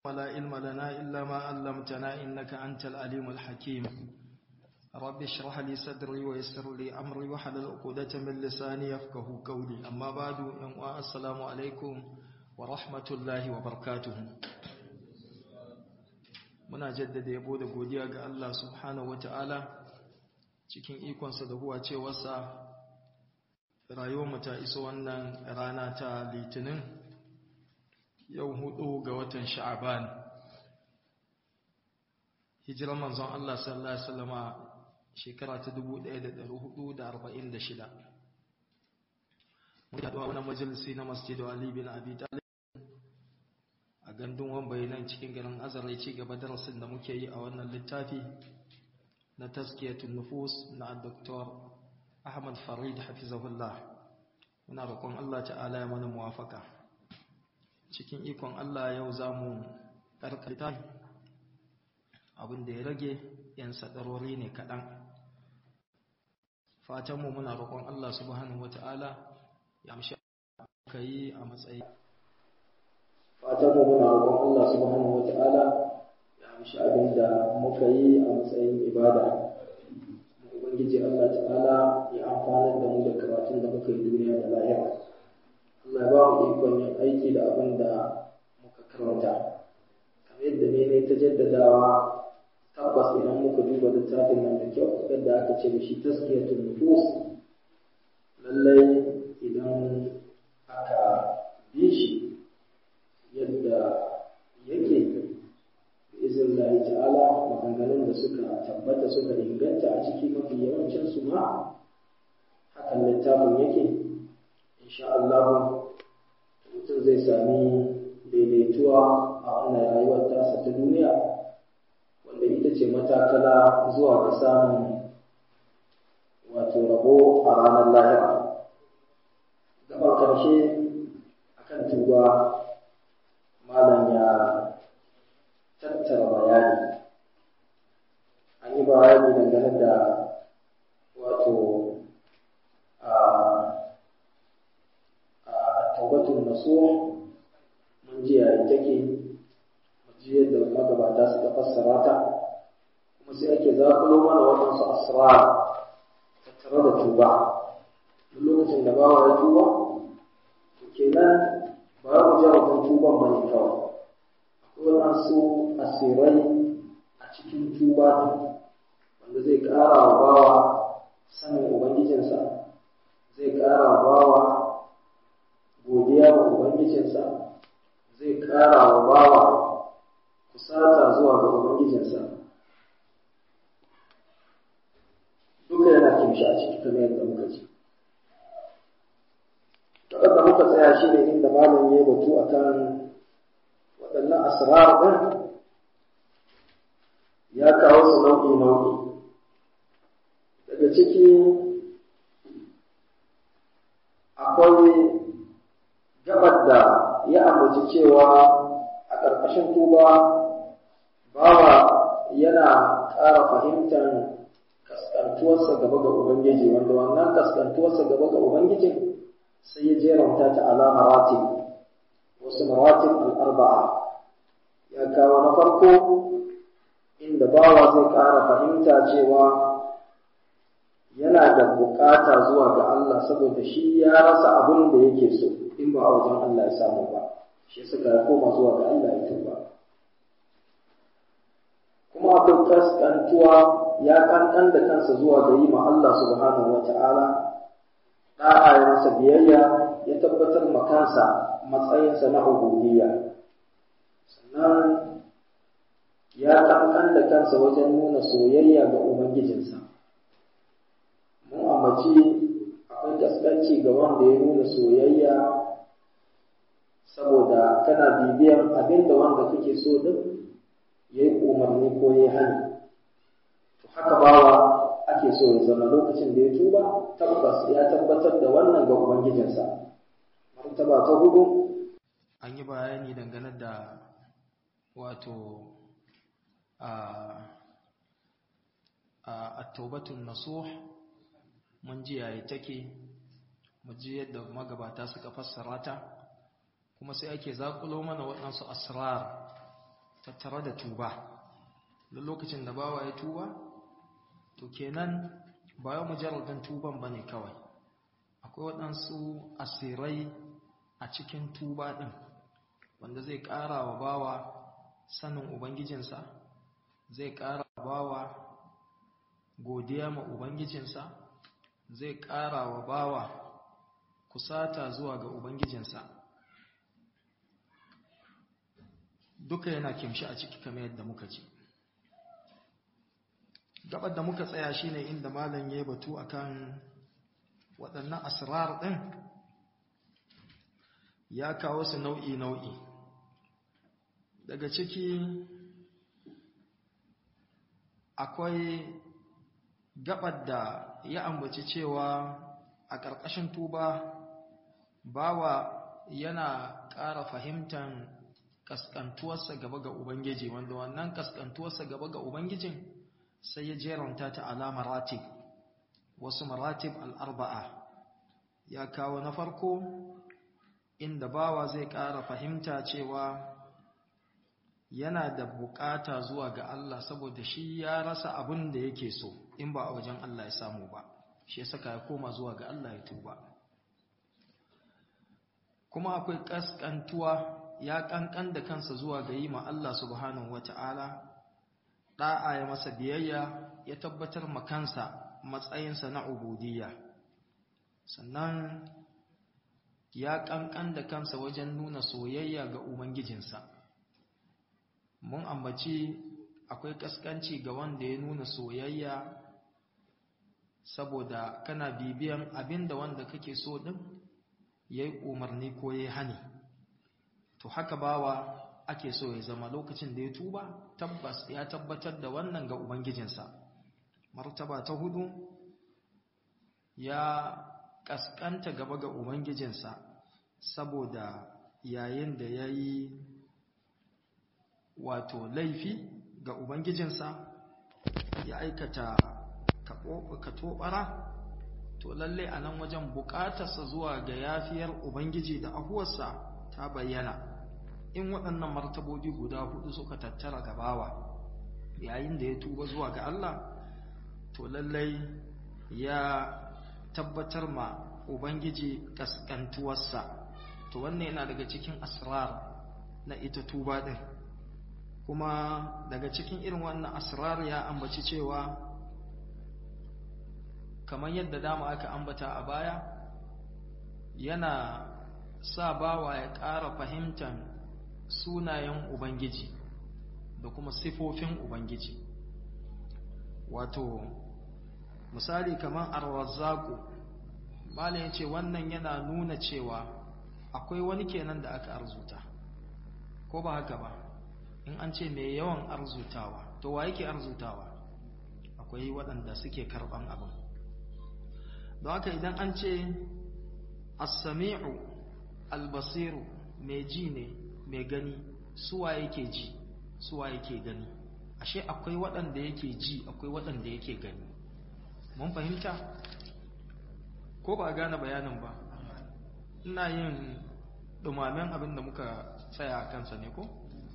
ولا علم لنا إلا ما علمتنا إنك أنت العليم الحكيم رب اشرح لي صدري ويسر لي أمري وحلل عقدة من لساني يفقه قولي أما بعد السلام عليكم ورحمة الله وبركاته muna jaddada yabo da godiya ga Allah subhanahu wataala cikin ikonsa da huwa cewarsa rayuwarmu ta iso wannan rana ta litinin yau hudu ga watan sha'aban hijirar manzon Allah sallallahu alaihi wasallama shekara ta 1446 mun haɗu a wannan majalisi na masjidu Ali bin Abi Talib a gandun wambaye nan cikin garin Azare ci gaba darasin da muke yi a wannan littafi na tazkiyatun nufus na Dr. Ahmad Farid hafizahullah muna roƙon Allah ta'ala ya mana muwafaka cikin ikon Allah yau za mu ƙarƙarta abin da ya rage ‘yan sadarori ne kaɗan fatanmu muna roƙon Allah subhanahu wata'ala ya amshi ka yi a matsayi fatanmu muna roƙon Allah subhanahu wata'ala ya amshi abin da muka yi a matsayin ibada ubangiji Allah ta'ala ya amfanar da mu da karatun da muka yi duniya da lahira Allah ba mu ikon yin aiki da abin da muka karanta kamar yadda ne ne ta jaddadawa tabbas idan muka duba littafin nan da kyau yadda aka ce da shi taskiyatul nufus lallai idan aka bi shi yadda yake izin lahi ta'ala maganganun da suka tabbata suka inganta a ciki mafi yawancin su ma hakan littafin yake insha Allah mutum zai sami daidaituwa a wannan rayuwar tasa ta duniya wanda ita ce matakala zuwa ga samun wato rabo a ranar lahira gaban ƙarshe akan tuba malam ya tattara bayani an yi bayani dangane da wato a taubatun nasuha mun ji yayin take mun ji yadda magabata suka fassara ta kuma sai ake zakulo mana waɗansu asrar tattare da tuba duk lokacin da bawa ya tuba to kenan ba ya ku jarabin tuban ba ne kawai akwai waɗansu asirai a cikin tuba wanda zai ƙara wa bawa sanin ubangijinsa zai ƙara wa bawa godiya ga Ubangijinsa zai ƙara wa bawa kusata zuwa ga Ubangijinsa. Duka yana kimshi a ciki kamar yadda muka ci. Waɗanda muka tsaya shi ne inda malam ya batu a kan waɗannan asrar ɗin ya kawo su nau'i-nau'i. Daga ciki akwai gabar da ya ambaci cewa a ƙarƙashin tuba bawa yana ƙara fahimtar kaskantuwarsa gaba ga Ubangiji wanda wannan kaskantuwarsa gaba ga Ubangijin sai ya jeranta ta ala maratib wasu maratib al'arba'a ya kawo na farko inda bawa zai ƙara fahimta cewa yana da bukata zuwa ga Allah saboda shi ya rasa abin da yake so in ba a wajen Allah ya samu ba shi suka ya koma zuwa ga Allah ya tuba kuma akwai kaskantuwa ya kankan da kansa zuwa ga yi ma Allah subhanahu wata'ala da'a ya masa biyayya ya tabbatar ma kansa matsayinsa na ubudiyya sannan ya kankan da kansa wajen nuna soyayya ga ubangijinsa mun ambaci akwai gaskanci ga wanda ya nuna soyayya saboda kana bibiyan abin da wanda kake so din ya yi umarni ko ya hani to haka bawa ake so ya zama lokacin da ya tuba tabbas ya tabbatar da wannan ga ubangijinsa martaba ta hudu an yi bayani dangane da wato a a taubatun nasuh mun ji yayi take mu ji yadda magabata suka fassara ta kuma sai ake zakulo mana waɗansu asrar tattare da tuba duk lokacin da bawa ya tuba to kenan ba ya mujarradin tuban bane kawai akwai waɗansu asirai a cikin tuba ɗin wanda zai ƙara wa bawa sanin ubangijinsa zai ƙara wa bawa godiya ma ubangijinsa zai ƙara wa bawa kusata zuwa ga ubangijinsa duka yana kimshi a ciki kamar yadda muka ce gabar da muka tsaya shine inda malam ya batu akan waɗannan asrar ɗin ya kawo su nau'i nau'i daga ciki akwai gabar da ya ambaci cewa a ƙarƙashin tuba bawa yana ƙara fahimtar kaskantuwarsa gaba ga Ubangiji wanda wannan kaskantuwarsa gaba ga Ubangijin sai ya jeranta ta ala maratib wasu maratib al'arba'a ya kawo na farko inda bawa zai ƙara fahimta cewa yana da bukata zuwa ga Allah saboda shi ya rasa abin da yake so in ba a wajen Allah ya samu ba shi ya saka ya koma zuwa ga Allah ya tuba kuma akwai kaskantuwa ya kankan da kansa zuwa ga yi ma Allah subhanahu wata'ala da'a ya masa biyayya ya tabbatar ma kansa matsayinsa na ubudiyya sannan ya kankan da kansa wajen nuna soyayya ga ubangijinsa mun ambaci akwai kaskanci ga wanda ya nuna soyayya saboda kana bibiyan abinda wanda kake so din yayi umarni ko yayi hani to haka bawa ake so ya zama lokacin da ya tuba tabbas ya tabbatar da wannan ga ubangijinsa martaba ta hudu ya kaskanta gaba ga ubangijinsa saboda yayin da ya yi wato laifi ga ubangijinsa ya aikata katobara to lalle a nan wajen bukatarsa zuwa ga yafiyar ubangiji da ahuwarsa ta bayyana in waɗannan martabobi guda hudu suka tattara gabawa yayin da ya tuba zuwa ga Allah to lallai ya tabbatar ma ubangiji kaskantuwarsa to wannan yana daga cikin asrar na ita tuba din kuma daga cikin irin wannan asrar ya ambaci cewa kamar yadda dama aka ambata a baya yana sa bawa ya ƙara fahimtar sunayen ubangiji da kuma sifofin ubangiji wato misali kamar arwazzaku malam ya ce wannan yana nuna cewa akwai wani kenan da aka arzuta ko ba haka ba in an ce mai yawan arzutawa to wa yake arzutawa akwai waɗanda suke karɓan abin don haka idan an ce as-sami'u al-basiru mai ji ne mai gani suwa yake ji suwa yake gani ashe akwai waɗanda yake ji akwai waɗanda yake gani mun fahimta ko ba a gane bayanin ba ina yin dumamen abin da muka tsaya a kansa ne ko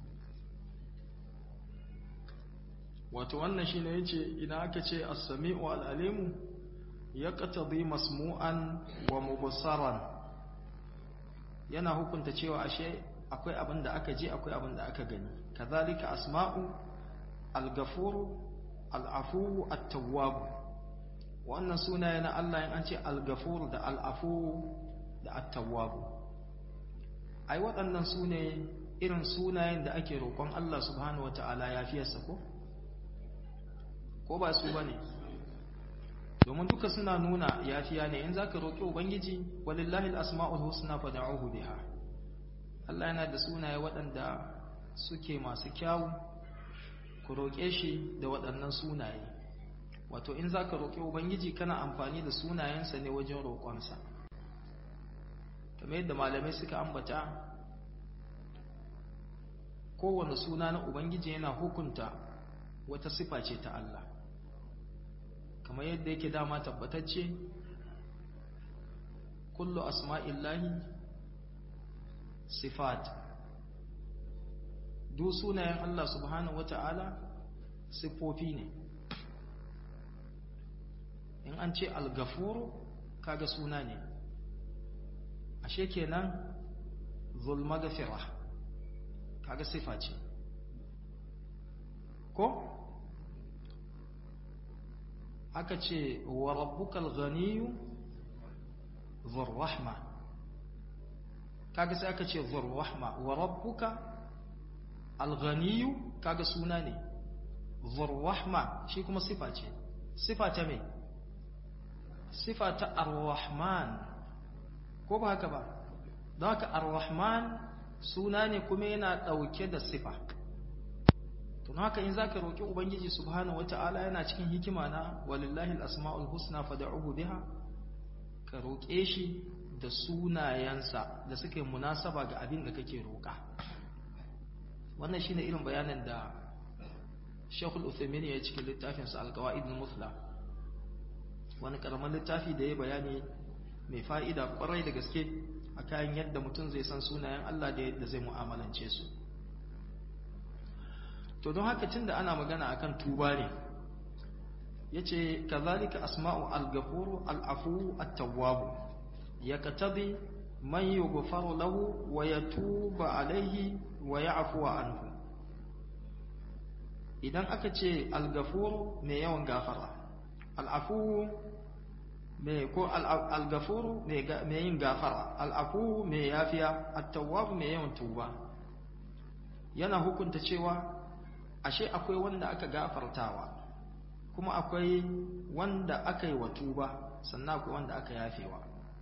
wato wannan shine yace idan aka ce as-sami'u al-alimu yaqtadi masmu'an wa mubsaran yana hukunta cewa ashe akwai abin da aka ji akwai abin da aka gani kazalika asma'u al-ghafur al-afu at-tawwab wannan sunaye na Allah in an ce al-ghafur da al-afu da at-tawwab ai waɗannan sune irin sunayen da ake roƙon Allah subhanahu wataala yafiyarsa ko ko ba su bane domin duka suna nuna yafiya ne in zaka roƙi ubangiji walillahi al-asma'ul husna fad'uhu biha Allah yana da sunaye waɗanda suke masu kyawu ku roƙe shi da waɗannan sunaye wato in za ka roƙi ubangiji kana amfani da sunayensa ne wajen roƙonsa kamar yadda malamai suka ambata kowane suna na ubangiji yana hukunta wata sifa ce ta Allah kamar yadda yake dama tabbatacce kullu asma'illahi sifat duk sunayen Allah subhanahu wata'ala siffofi ne in an ce al-gafuru kaga suna ne ashe kenan zulmagafira kaga sifa ce ko aka ce wa rabbukal ghaniyu dhur rahma kaga sai aka ce dhur rahma wa rabbuka al ghaniyu kaga suna ne dhur rahma shi kuma sifa ce sifa ta me sifa ta ar-rahman ko ba haka ba don haka ar-rahman suna ne kuma yana ɗauke da sifa tun haka in zaka roƙi ubangiji subhanahu wata'ala yana cikin hikima na walillahi al-asma'ul husna fad'uhu biha ka roƙe shi da sunayensa da suke munasaba ga abin da kake roƙa wannan shine irin bayanin da Sheikhul Uthaymeen ya cikin littafin sa Al-Qawaid al-Muthla wani karaman littafi da ya bayani mai fa'ida kwarai da gaske a kayan yadda mutum zai san sunayen Allah da yadda zai mu'amalance su to don haka tunda ana magana akan tuba ne yace kazalika asma'u al-ghafuru al-afu at-tawwab yaktabi man yughfaru lahu wa yatubu alayhi wa ya'fu anhu idan aka ce al-ghafuru mai yawan gafara al-afu mai ko al-ghafuru mai yin gafara al-afu mai yafiya at-tawwab mai yawan tuba yana hukunta cewa ashe akwai wanda aka gafartawa kuma akwai wanda aka yi wa tuba sannan akwai wanda aka yafewa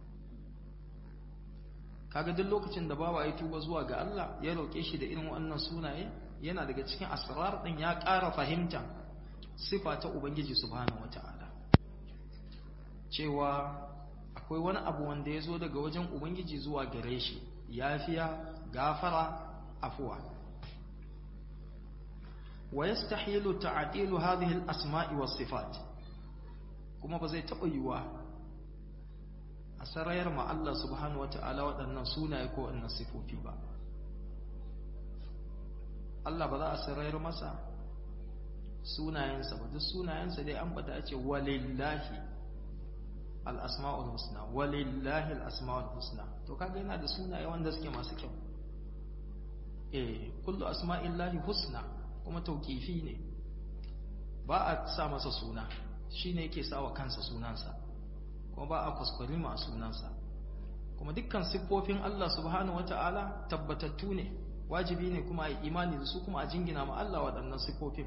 kaga duk lokacin da bawa ya tuba zuwa ga Allah ya roƙe shi da irin wannan sunaye yana daga cikin asrar din ya ƙara fahimta sifa ta ubangiji subhanahu wataala cewa akwai wani abu wanda ya zo daga wajen ubangiji zuwa gare shi yafiya gafara afuwa ويستحيل تعديل هذه الأسماء والصفات كما بزي تقيوا أسرائر مع الله سبحانه وتعالى وأن سونا يكون أن الصفوف با Allah ba za a sarayar masa sunayensa ba duk sunayensa dai an bada ce walillahi al-asma'ul husna walillahi al-asma'ul husna to kaga yana da sunaye wanda suke masu kyau eh kullu asma'illahi husna kuma tauƙifi ne ba a sa masa suna shi ne yake sa wa kansa sunansa kuma ba a kuskure ma sunansa kuma dukkan siffofin Allah subhanahu wata'ala tabbatattu ne wajibi ne kuma a yi imani da su kuma a jingina ma Allah waɗannan siffofin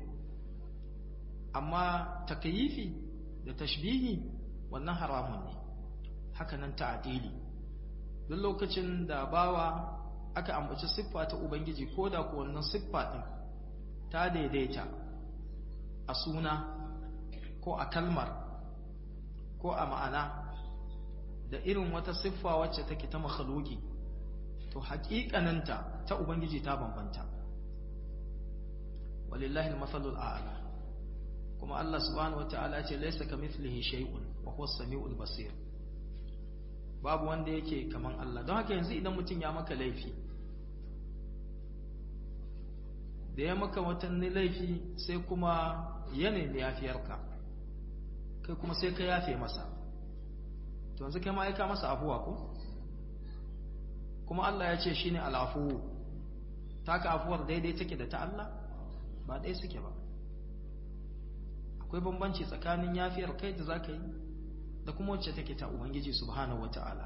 amma takayifi da tashbihi wannan haramun ne hakanan ta'adili duk lokacin da bawa aka ambaci siffa ta ubangiji ko da ko wannan siffa din ta daidaita a suna ko a kalmar ko a ma'ana da irin wata siffa wacce take ta makhluki to haƙiƙaninta ta ubangiji ta bambanta walillahi al-mathalul a'la kuma Allah subhanahu wata'ala ce laysa kamithlihi shay'un wa huwa as-sami'ul basir babu wanda yake kaman Allah don haka yanzu idan mutum ya maka laifi da ya maka watanni laifi sai kuma ya nemi yafiyarka kai kuma sai ka yafe masa to yanzu kai ma'aika masa afuwa ko kuma Allah ya ce shi ne al'afuwu taka afuwar daidai take da ta Allah ba ɗaya suke ba akwai bambanci tsakanin yafiyar kai da za ka yi da kuma wacce take ta Ubangiji subhanahu wa ta'ala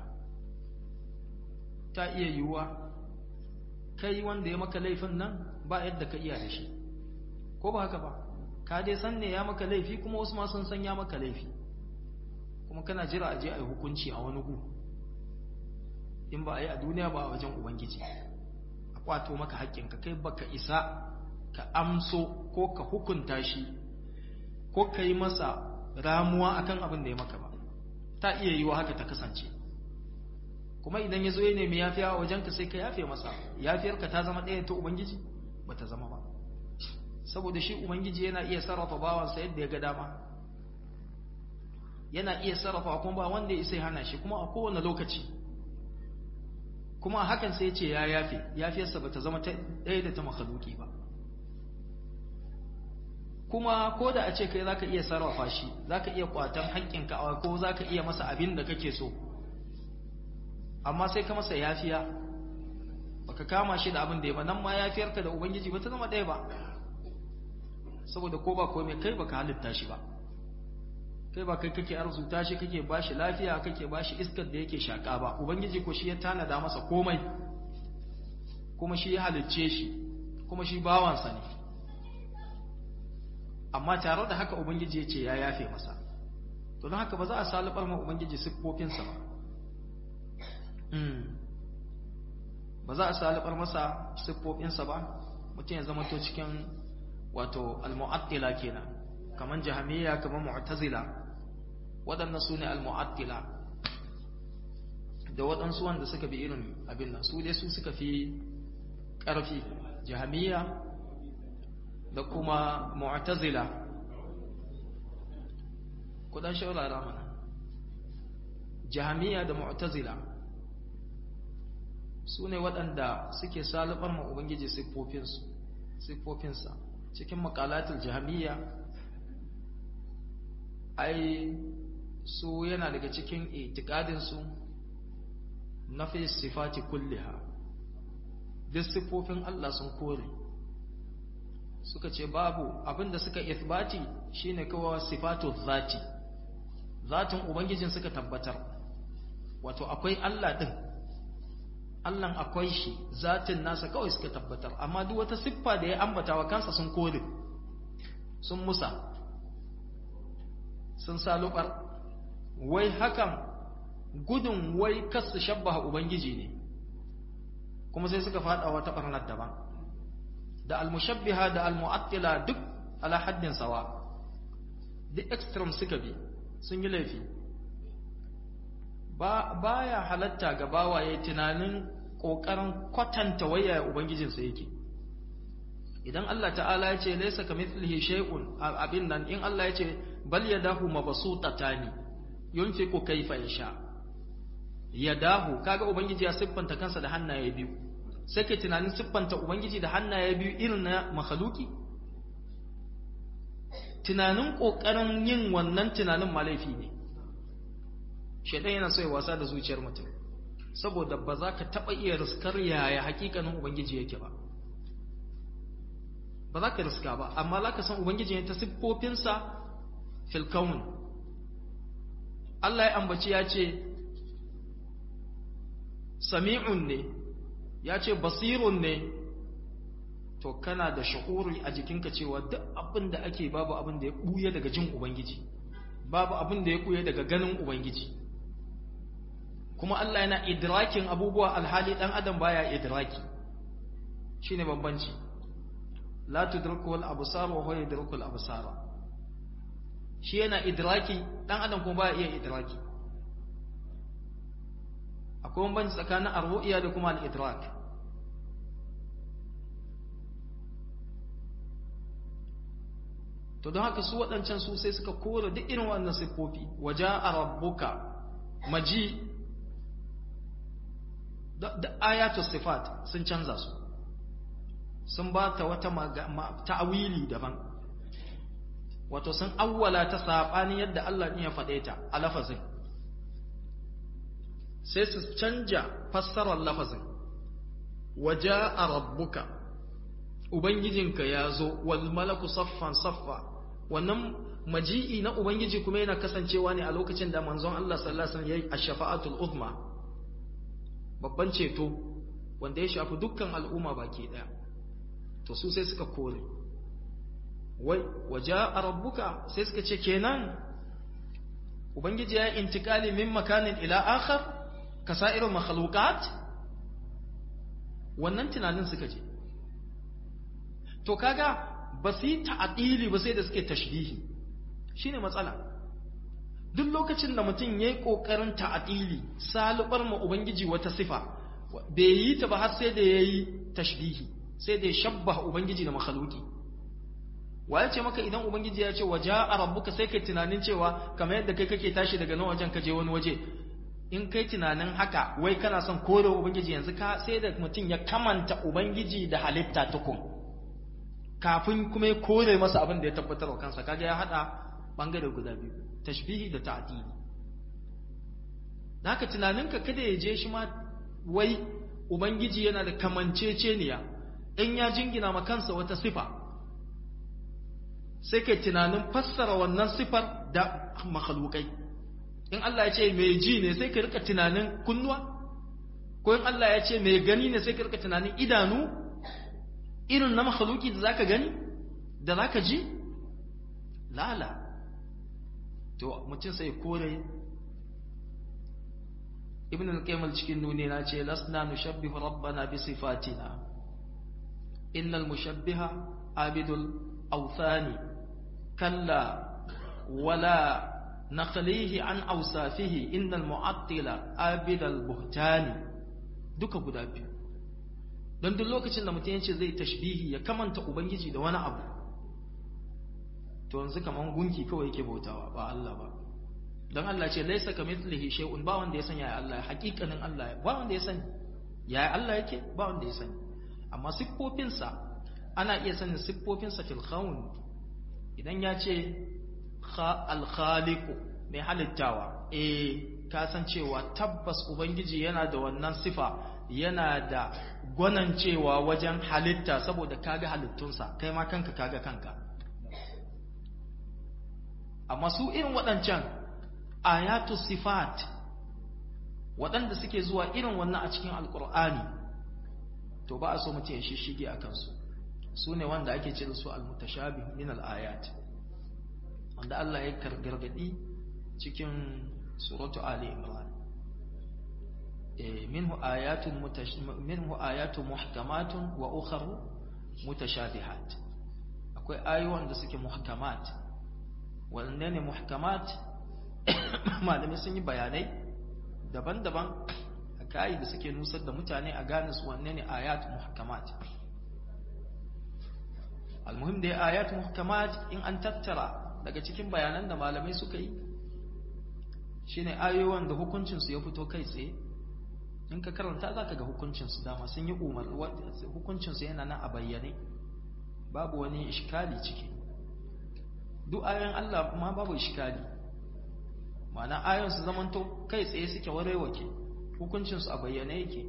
ta iya yiwuwa kai wanda ya maka laifin nan ba yadda ka iya da shi ko ba haka ba ka dai san ne ya maka laifi kuma wasu ma sun san ya maka laifi kuma kana jira a je a yi hukunci a wani gu in ba a yi a duniya ba a wajen ubangiji a kwato maka haƙƙinka kai baka isa ka amso ko ka hukunta shi ko ka yi masa ramuwa akan abin da ya maka ba ta iya yiwa haka ta kasance kuma idan ya zo ya nemi yafiya a wajenka sai ka yafe masa yafiyarka ta zama ɗaya ta ubangiji ba ta zama ba saboda shi ubangiji yana iya sarrafa bawansa yadda ya ga dama yana iya sarrafa kuma ba wanda ya sai hana shi kuma a kowane lokaci kuma hakan sai ce ya yafe yafiyarsa ba ta zama ɗaya da ta makhaluki ba kuma ko da a ce kai za ka iya sarrafa shi za ka iya kwatan haƙƙinka ko za ka iya masa abin da kake so amma sai ka masa yafiya baka kama shi da abin da ya ba nan ma yafiyarka da ubangiji ba ta zama ɗaya ba saboda ko ba komai kai baka halitta shi ba kai ba kai kake arzuta shi kake bashi lafiya kake bashi iskar da yake shaka ba ubangiji ko shi ya tanada masa komai kuma shi ya halicce shi kuma shi bawansa ne amma tare da haka ubangiji ya ce ya yafe masa to don haka ba za a salibar ma ubangiji siffofinsa ba ba za a salibar masa siffofinsa ba mutum ya zama to cikin wato al-mu'attila kenan kaman jahamiyya kaman mu'tazila waɗannan su ne al-mu'attila da waɗansu wanda suka bi irin abin nan su dai su suka fi ƙarfi jahamiyya da kuma mu'tazila kudan shaurara mana jahamiyya da mu'tazila su ne waɗanda suke salibar ma ubangiji siffofinsa cikin makalatul jahamiyya ai su yana daga cikin itikadinsu na fi sifati kulliha duk siffofin Allah sun kore suka ce babu abinda suka ithbati shine kawai sifatu zati zatin ubangijin suka tabbatar wato akwai Allah din Allah akwai shi zatin nasa kawai suka tabbatar amma duk wata siffa da ya ambata wa kansa sun kore sun musa sun salubar wai hakan gudun wai kasu shabbaha ubangiji ne kuma sai suka fada wata barnar daban da almushabbiha da almu'attila duk ala haddin sawa duk extreme suka bi sun yi laifi ba baya halatta ga bawaye tunanin kokarin kwatanta waya ubangijinsa yake idan Allah ta'ala ya ce laysa kamithlihi shay'un abin nan in Allah ya ce bal yadahu mabsutatani yunfiqu kayfa yasha yadahu kaga ubangiji ya siffanta kansa da hannaye biyu sai kai tunanin siffanta ubangiji da hannaye biyu irin na makhluki tunanin kokarin yin wannan tunanin malaifi ne shedan yana so ya wasa da zuciyar mutum saboda ba za ka taba iya riskar yaya hakikanin ubangiji yake ba ba za ka riska ba amma za ka san ubangiji ne ta siffofinsa fil kaun Allah ya ambaci ya ce sami'un ne ya ce basirun ne to kana da sha'uri a jikinka cewa duk abin da ake babu abin da ya ɓuya daga jin ubangiji babu abin da ya ɓuya daga ganin ubangiji kuma Allah yana idrakin abubuwa alhali ɗan adam baya idraki shine bambanci la tudriku al absar wa huwa yudriku al absar shi yana idraki dan adam kuma baya iya idraki akwai bambanci tsakanin ar-ru'ya da kuma al-idrak to don haka su waɗancan su sai suka kore duk irin wannan siffofi waja'a rabbuka maji da ayatul sifat sun canza su sun ba ta wata ta'awili daban wato sun awwala ta saɓani yadda Allah ne ya faɗe ta a lafazin sai su canja fassarar lafazin waje a rabbuka ubangijinka ya zo wal malaku saffan saffa wannan maji'i na ubangiji kuma yana kasancewa ne a lokacin da manzon Allah sallallahu alaihi wasallam yayi ash-shafa'atul uzma babban ceto wanda ya shafi dukkan al'umma baki daya to su sai suka kore wai waje a rabbuka sai suka ce kenan ubangiji ya intikali min makanin ila akhar ka sa'irin makhluqat wannan tunanin suka ce to kaga ba su yi ta'adili ba sai da suke tashbihi shine matsala duk lokacin da mutum ya yi ƙoƙarin ta'adili salubar ma ubangiji wata sifa bai yi ta ba har sai da ya yi tashbihi sai da ya shabba ubangiji da makhaluki wa ya ce maka idan ubangiji ya ce wa ja'a rabbuka sai kai tunanin cewa kamar yadda kai kake tashi daga nan wajen ka je wani waje in kai tunanin haka wai kana son kore ubangiji yanzu ka sai da mutum ya kamanta ubangiji da halitta tukun kafin kuma ya kore masa abin da ya tabbatar wa kansa kaga ya hada bangare guda biyu tashbihi da ta'dili haka tunaninka kada ya je shi ma wai ubangiji yana da kamanceceniya in ya jingina ma kansa wata sifa sai kai tunanin fassara wannan sifar da makhlukai in Allah ya ce mai ji ne sai ka rika tunanin kunnuwa ko in Allah ya ce mai gani ne sai ka rika tunanin idanu irin na makhluki da zaka gani da zaka ji lala to mutum sai kore ibn al-qayyim cikin nuni na ce lasna nushabbihu rabbana bi sifatina innal mushabbiha abidul awthani kalla wala naqlihi an awsafihi innal mu'attila abidal buhtani duka guda biyu don duk lokacin da mutum yace zai tashbihi ya kamanta ubangiji da wani abu to yanzu kaman gunki kawai yake bautawa ba Allah ba don Allah ce laisa kamithlihi shay'un ba wanda ya sanya ya Allah hakikanin Allah ba wanda ya sani ya Allah yake ba wanda ya sani amma siffofinsa ana iya sanin siffofinsa fil khawn idan ya ce al-khaliqu mai halittawa eh ka san cewa tabbas ubangiji yana da wannan sifa yana da gwanancewa wajen halitta saboda kaga halittunsa kai ma kanka kaga kanka amma su irin waɗancan ayatu sifat waɗanda suke zuwa irin wannan a cikin alkur'ani to ba a so mutum ya shishige a kansu su ne wanda ake ce da su almutashabih min al-ayat wanda Allah ya gargadi cikin suratu ali imran minhu ayatun minhu ayatun muhkamatun wa ukharu mutashabihat akwai ayoyin da suke muhkamat wanne ne muhkamat malamai sun yi bayanai daban-daban a kayi da suke nusar da mutane a gane su wanne ne ayat muhkamat almuhim da ayat muhkamat in an tattara daga cikin bayanan da malamai suka yi shine ayoyin da hukuncinsu ya fito kai tsaye in ka karanta za ka ga hukuncinsu dama sun yi umar hukuncinsu yana nan a bayyane babu wani ishkali ciki duk ayoyin Allah ma babu ishkali ma'ana ayoyin su zamanto kai tsaye suke warewake hukuncinsu a bayyane yake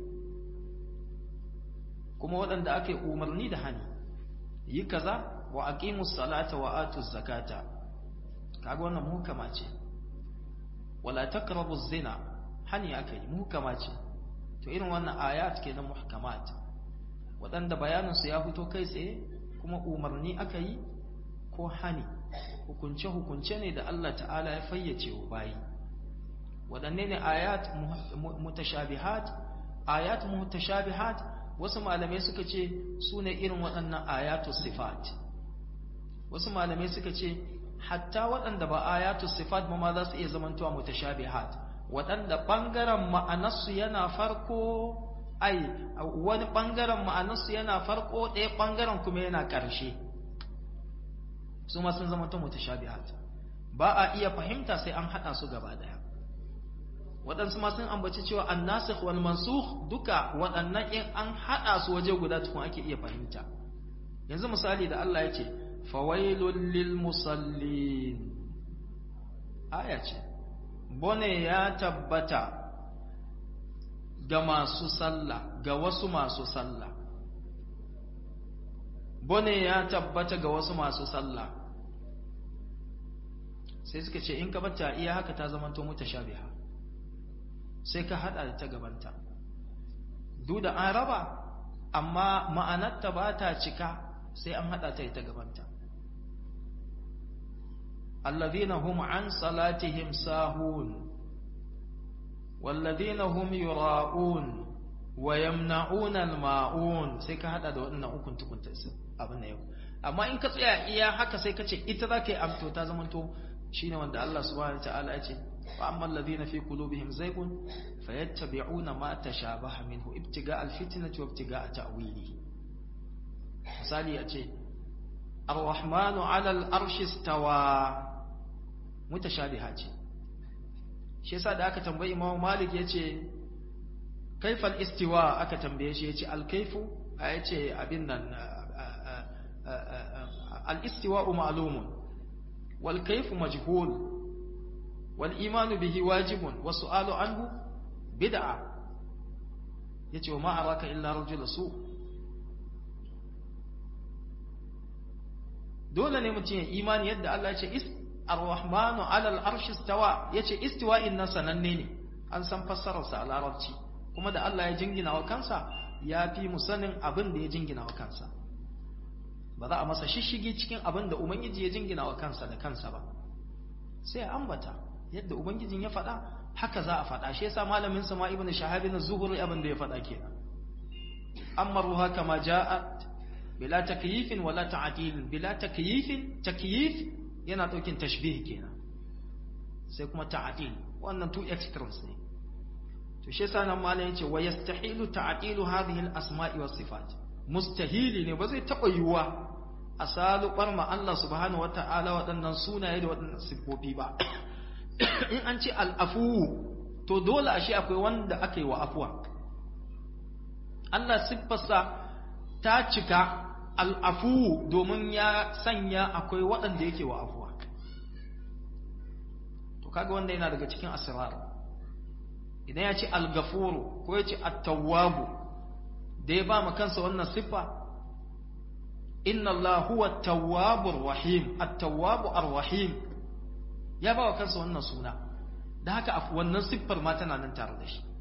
kuma waɗanda aka yi umarni da hani yi kaza wa aqimus salata wa atuz zakata kaga wannan muhkama ce wala taqrabu zina hani aka yi muhkama ce to irin wannan ayat kenan muhkamat waɗanda bayanin su ya fito kai tsaye kuma umarni aka yi ko hani hukunce-hukunce ne da Allah ta'ala ya fayyace wa bayi waɗanne ne ayat mutashabihat ayat mutashabihat wasu malamai suka ce su ne irin waɗannan ayatu sifat wasu malamai suka ce hatta waɗanda ba ayatu sifat ba ma za su iya zamantowa mutashabihat waɗanda ɓangaren ma'anarsu yana farko ai wani ɓangaren ma'anarsu yana farko ɗaya ɓangaren kuma yana ƙarshe su ma sun zama ta mutashabihat ba a iya fahimta sai an hada su gaba daya waɗansu ma sun ambaci cewa annasikh wal mansukh duka waɗannan in an hada su waje guda tukun ake iya fahimta yanzu misali da Allah yake fawailul lil musallin aya ce bone ya tabbata ga masu sallah ga wasu masu sallah bone ya tabbata ga wasu masu sallah sai suka ce in ka bata iya haka ta zama to mutashabiha sai ka hada da ta gabanta duk da an raba amma ma'anarta ba ta cika sai an hada ta ta gabanta alladhina hum an salatihim sahun والذين هم يراءون ويمنعون الماعون sai ka hada da wannan ukun tukunta abin da yau amma in ka tsaya iya haka sai ka ce ita za ka yi amto ta zamanto shine wanda Allah subhanahu wataala ya ce wa amma alladhina fi qulubihim zaygun fayattabi'una ma tashabaha minhu ibtiga alfitnati wa ibtiga ta'wilihi misali ya ce ar-rahmanu 'ala al-arshi istawa mutashabiha ce shi yasa da aka tambayi Imam Malik yace kaifal istiwa aka tambaye shi yace al-kaifu yace abin nan al-istiwa ma'lumun wal kayfu majhul wal iman bihi wajibun was su'alu anhu bid'a yace wa ma araka illa rajul su dole ne mutum ya imani yadda Allah ya ce is ar-rahmanu 'ala al-arshi istawa yace istiwa'in nan sananne ne an san fassarar sa a larabci kuma da Allah ya jingina wa kansa ya fi mu sanin abin da ya jingina wa kansa ba za a masa shishigi cikin abin da ubangiji ya jingina wa kansa da kansa ba sai ambata yadda ubangijin ya faɗa haka za a faɗa shi yasa malamin sa ma ibnu shahabin az-zuhri abin da ya faɗa kenan amma ruha kama ja'at bila takyifin wala ta'dil bila takyifin takyif yana daukin tashbih kenan sai kuma ta'dil wannan two extremes ne to shi yasa nan malam yace wa yastahilu ta'dilu hadhihi al-asma'i was sifat mustahili ne ba zai taba yiwuwa a salubar ma Allah subhanahu wata'ala waɗannan sunaye da waɗannan siffofi ba in an ce al'afu to dole ashe akwai wanda aka yi wa afuwa Allah siffarsa ta cika al'afu domin ya sanya akwai waɗanda yake wa afuwa to kaga wanda yana daga cikin asirar idan ya ce al-gafuru ko ya ce at-tawwabu da ya ba ma kansa wannan siffa inna Allah huwa at-tawwabur rahim at-tawwabu ar-rahim ya ba wa kansa wannan suna da haka wannan siffar ma tana nan tare da shi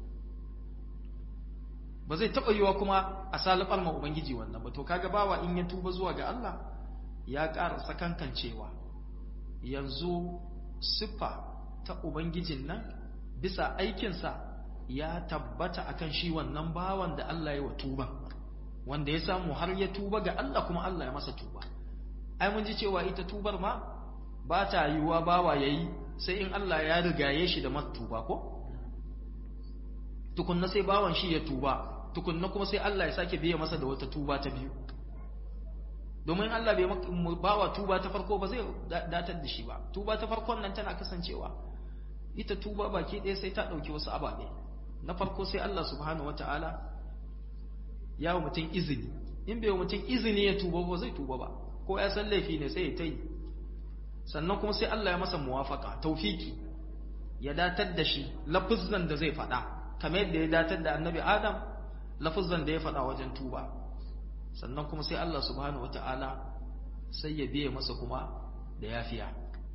ba zai taɓa yiwa kuma a salifar ma ubangiji wannan ba to kaga bawa in ya tuba zuwa ga Allah ya ƙara sakankan cewa yanzu siffa ta ubangijin nan bisa aikinsa ya tabbata akan shi wannan bawan da Allah ya wa tuba wanda ya samu har ya tuba ga Allah kuma Allah ya masa tuba ai mun ji cewa ita tubar ma ba ta yiwuwa bawa yayi sai in Allah ya rigaye shi da matuba ko tukunna sai bawan shi ya tuba tukunna kuma sai Allah ya sake biya masa da wata tuba ta biyu domin Allah bai bawa tuba ta farko ba zai datar da shi ba tuba ta farkon nan tana kasancewa ita tuba baki ɗaya sai ta ɗauki wasu ababe na farko sai Allah subhanahu wata'ala ya wa mutum izini in bai wa mutum izini ya tuba ba zai tuba ba ko ya san laifi ne sai ya ta yi sannan kuma sai Allah ya masa muwafaka taufiki ya datar da shi lafuzan da zai faɗa kamar yadda ya datar da annabi adam lafuzan da ya faɗa wajen tuba sannan kuma sai Allah subhanahu wata'ala sai ya biye masa kuma da yafiya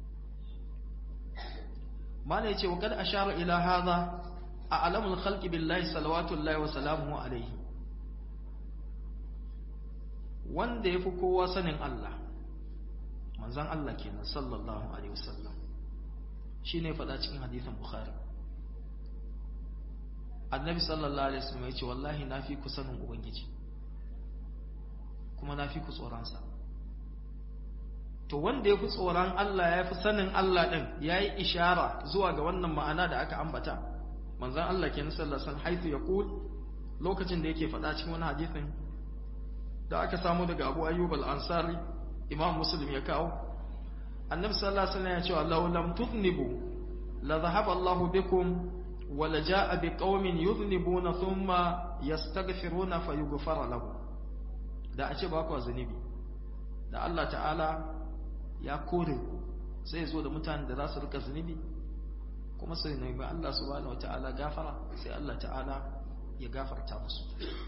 mana yace wa kad ashara ila hadha a alamul khalqi billahi salawatullahi wa salamuhu alayhi wanda yafi kowa sanin Allah manzon Allah kenan sallallahu alaihi wasallam shine faɗa cikin hadisin bukhari annabi sallallahu alaihi wasallam yace wallahi nafi ku sanin ubangiji kuma nafi ku tsoron sa to wanda yafi tsoron Allah yafi sanin Allah din yayi ishara zuwa ga wannan ma'ana da aka ambata manzon Allah kenan sallallahu alaihi wasallam haifu yaqul lokacin da yake faɗa cikin wani hadisin da aka samu daga Abu Ayyub al-Ansari Imam Muslim ya kawo Annabi sallallahu alaihi wasallam ya ce law lam tudnibu la dhahaba Allahu bikum wa la jaa biqaumin yudhnibuna thumma yastaghfiruna fayughfara lahum da a ce ba ku zunubi da Allah ta'ala ya kore sai zo da mutanen da za su rika zunubi kuma sai nemi Allah subhanahu wata'ala gafara sai Allah ta'ala ya gafarta musu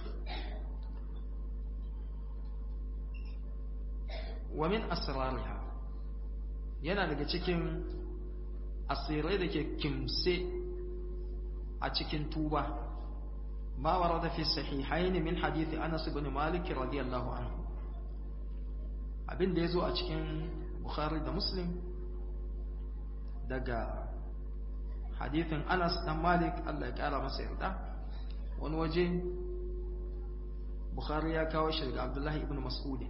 wa min asrariha yana daga cikin asirai da ke kimse a cikin tuba ma warada fi sahihain min hadith Anas ibn Malik radiyallahu anhu abin da yazo a cikin Bukhari da Muslim daga hadithin Anas dan Malik Allah ya kara masa yarda wani waje Bukhari ya kawo shi daga Abdullah ibn Mas'ud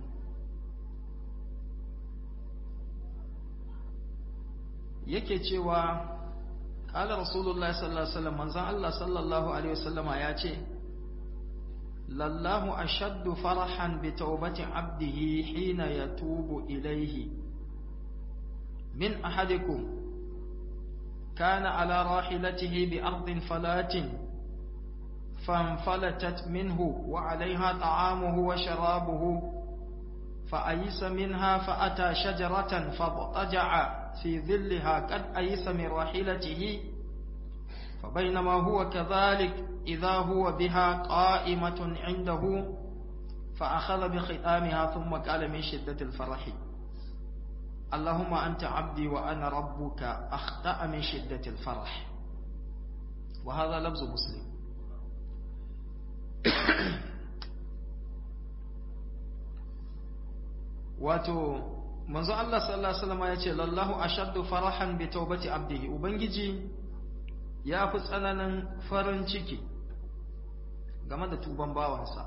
yake cewa qala rasulullahi sallallahu alaihi wasallam manzon Allah sallallahu alaihi wasallama ya ce lallahu ashaddu farahan bi tawbati abdihi hina yatubu ilayhi min ahadikum كان على راحلته بأرض فلات فانفلتت منه وعليها طعامه وشرابه فأيس منها فأتى شجرة فاضطجع في ظلها قد أيس من راحلته فبينما هو كذلك إذا هو بها قائمة عنده فأخذ بختامها ثم قال من شدة الفرح اللهم أنت عبدي وأنا ربك أخطأ من شدة الفرح وهذا لفظ مسلم wato manzo Allah sallallahu alaihi wasallam ya ce lallahu ashaddu farahan bi taubati abdihi ubangiji ya fi tsananin farin ciki game da tuban bawansa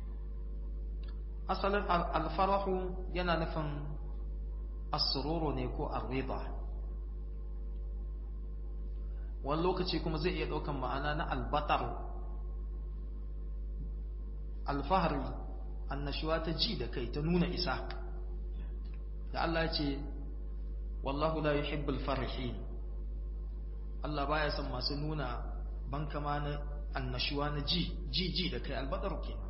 asalin alfarahu yana nufin asururu ne ko arriba wani lokaci kuma zai iya ɗaukan ma'ana na albatar alfahari annashuwa ta ji da kai ta nuna isa da Allah ya ce wallahu la yuhibbul farihin Allah baya son masu nuna bankama na annashuwa na ji ji ji da kai albatar kenan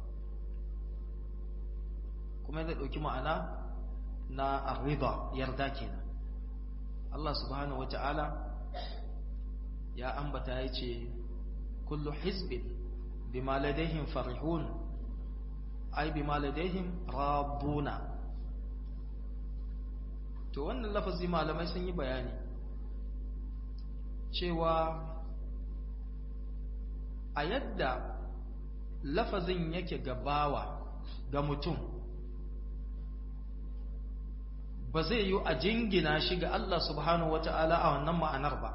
kuma zai ɗauki ma'ana na arriba yarda kenan Allah subhanahu wata'ala ya ambata ya ce kullu hizbin bima ladaihim farihun ai bima ladaihim rabbuna to wannan lafazi malamai sun yi bayani cewa a yadda lafazin yake gabawa ga mutum ba zai yi a jingina shi ga Allah subhanahu wata'ala a wannan ma'anar ba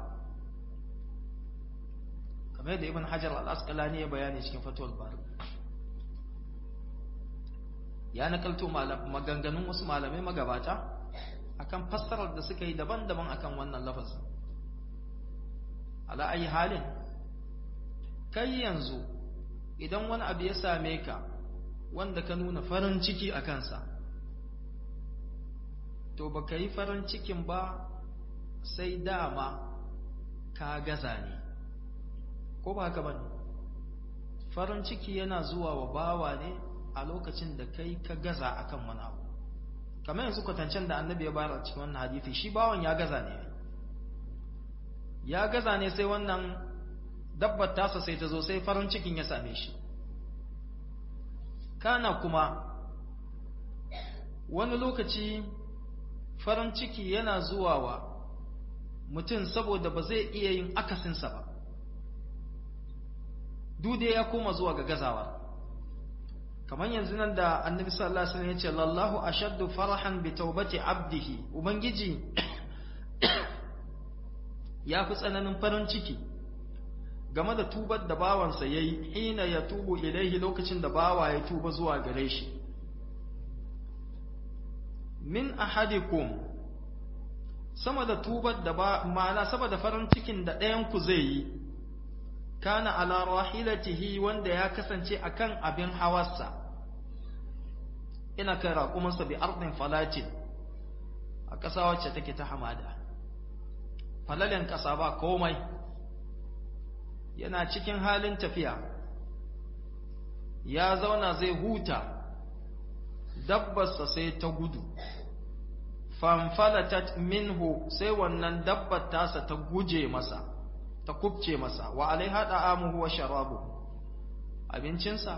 kamar da ibn hajar al-asqalani ya bayani cikin fatul bari ya nakalto maganganun wasu malamai magabata akan fassarar da suka yi daban-daban akan wannan lafazin ala ayi halin kai yanzu idan wani abu ya same ka wanda ka nuna farin ciki a kansa to ba ka yi farin cikin ba sai dama ka gaza ne ko ba haka ba ne farin ciki yana zuwa wa bawa ne a lokacin da kai ka gaza akan wani abu kamar yanzu kwatancen da annabi ya bayar a cikin wannan hadithi shi bawan ya gaza ne ya gaza ne sai wannan dabbar tasa sai ta zo sai farin cikin ya same shi kana kuma wani lokaci farin ciki yana zuwa wa mutum saboda ba zai iya yin akasinsa ba dude ya koma zuwa ga gazawa kamar yanzu nan da annabi sallallahu alaihi wasallam ya ce lallahu ashaddu farahan bi taubati abdihi ubangiji ya fi tsananin farin ciki game da tubar da bawansa yayi hina ya tubu ilaihi lokacin da bawa ya tuba zuwa gare shi min ahadikum sama da tubar da ba ma'ana sama da farin cikin da ɗayan ku zai yi kana ala rahilatihi wanda ya kasance akan abin hawarsa ina kai raƙumansa bi ardin falatin a ƙasa wacce take ta hamada falalen ƙasa ba komai yana cikin halin tafiya ya zauna zai huta dabbarsa sai ta gudu fanfalatat minhu sai wannan dabbar tasa ta guje masa ta kubce masa wa alaiha da'amuhu wa sharabu abincinsa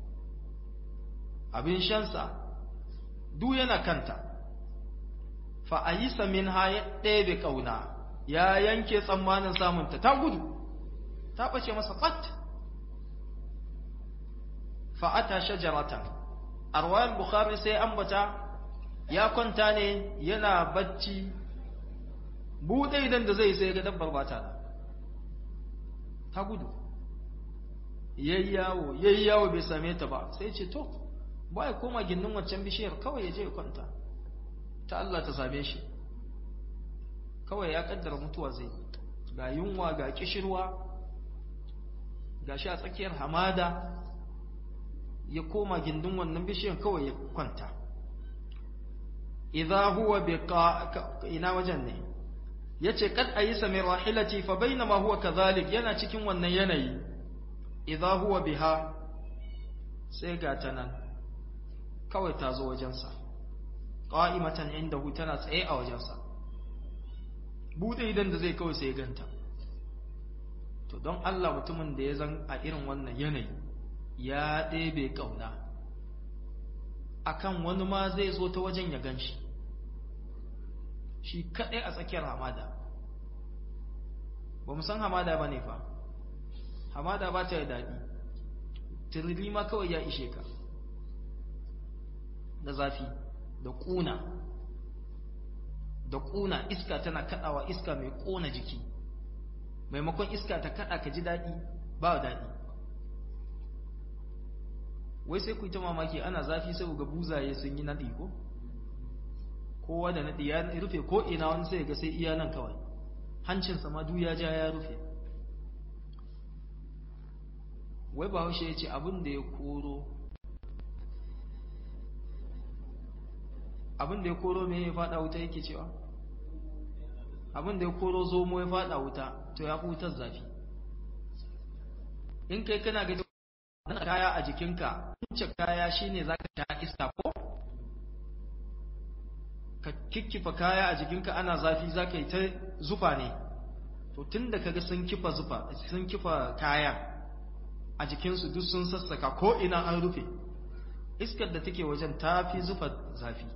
abin shansa duk yana kanta fa ayisa minha ya ɗebe ƙauna ya yanke tsammanin samunta ta gudu ta ɓace masa fat fa'ata shajaratan arwayar bukhari sai ambata ya kwanta ne yana bacci buɗe idan da zai sai ga dabbar bata ta gudu yayyawo yayyawo bai same ta ba sai ce to ba ya koma gindin waccan bishiyar kawai ya je ya kwanta ta Allah ta same shi kawai ya kaddara mutuwa zai ga yunwa ga kishirwa ga shi a tsakiyar hamada ya koma gindin wannan bishiyar kawai ya kwanta idza huwa bi ina wajen ne yace kad ayisa min rahilati fa bainama huwa kadhalik yana cikin wannan yanayi idza huwa biha sai ga ta nan kawai ta zo wajensa qa'imatan indahu tana tsaye a wajensa bude idan da zai kawai sai ganta to don Allah mutumin da ya zan a irin wannan yanayi ya ɗebe ƙauna akan wani ma zai zo ta wajen ya gan shi shi kaɗai a tsakiyar hamada ba mu san hamada ba ne fa hamada ba ta yi daɗi tiriri ma kawai ya ishe ka da zafi da ƙuna da ƙuna iska tana kaɗawa iska mai ƙona jiki maimakon iska ta kaɗa ka ji daɗi ba daɗi wai sai ku yi ta mamaki ana zafi sai ga buzaye sun yi naɗi ko kowa da naɗi ya rufe ko ina wani sai ga sai iya nan kawai hancinsa ma duk ya ja ya rufe wai ba haushe ya ce abin da ya koro abin da ya koro me ya faɗa wuta yake cewa abin da ya koro zomo ya faɗa wuta to ya fi wutar zafi in kai kana ga kaya a jikinka kunce kaya shine zaka sha iska ko ka kikkifa kaya a jikinka ana zafi zaka yi ta zufa ne to tunda kaga sun kifa zufa sun kifa kaya a jikinsu duk sun sassaka ko ina an rufe iskar da take wajen ta fi zufa zafi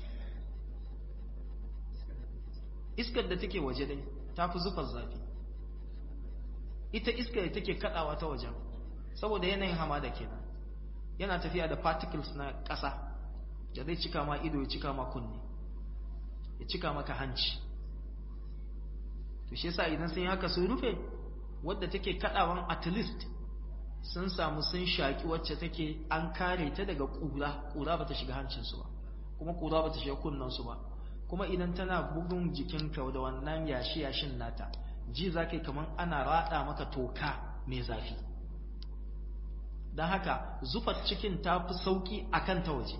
iskar da take waje dai ta fi zufa zafi ita iskar da take kadawa ta wajen saboda yanayin hamada kenan yana tafiya da particles na ƙasa da zai cika ma ido ya cika ma kunne ya cika maka hanci to shi yasa idan sun yi haka sun rufe wadda take kadawan at least sun samu sun shaki wacce take an kare ta daga kura kura bata shiga hancinsu ba kuma kura bata shiga kunnensu ba kuma idan tana bugun jikinka da wannan yashi yashin nata ji zakai kaman ana rada maka toka mai zafi don haka zufar cikin ta fi sauki akan ta waje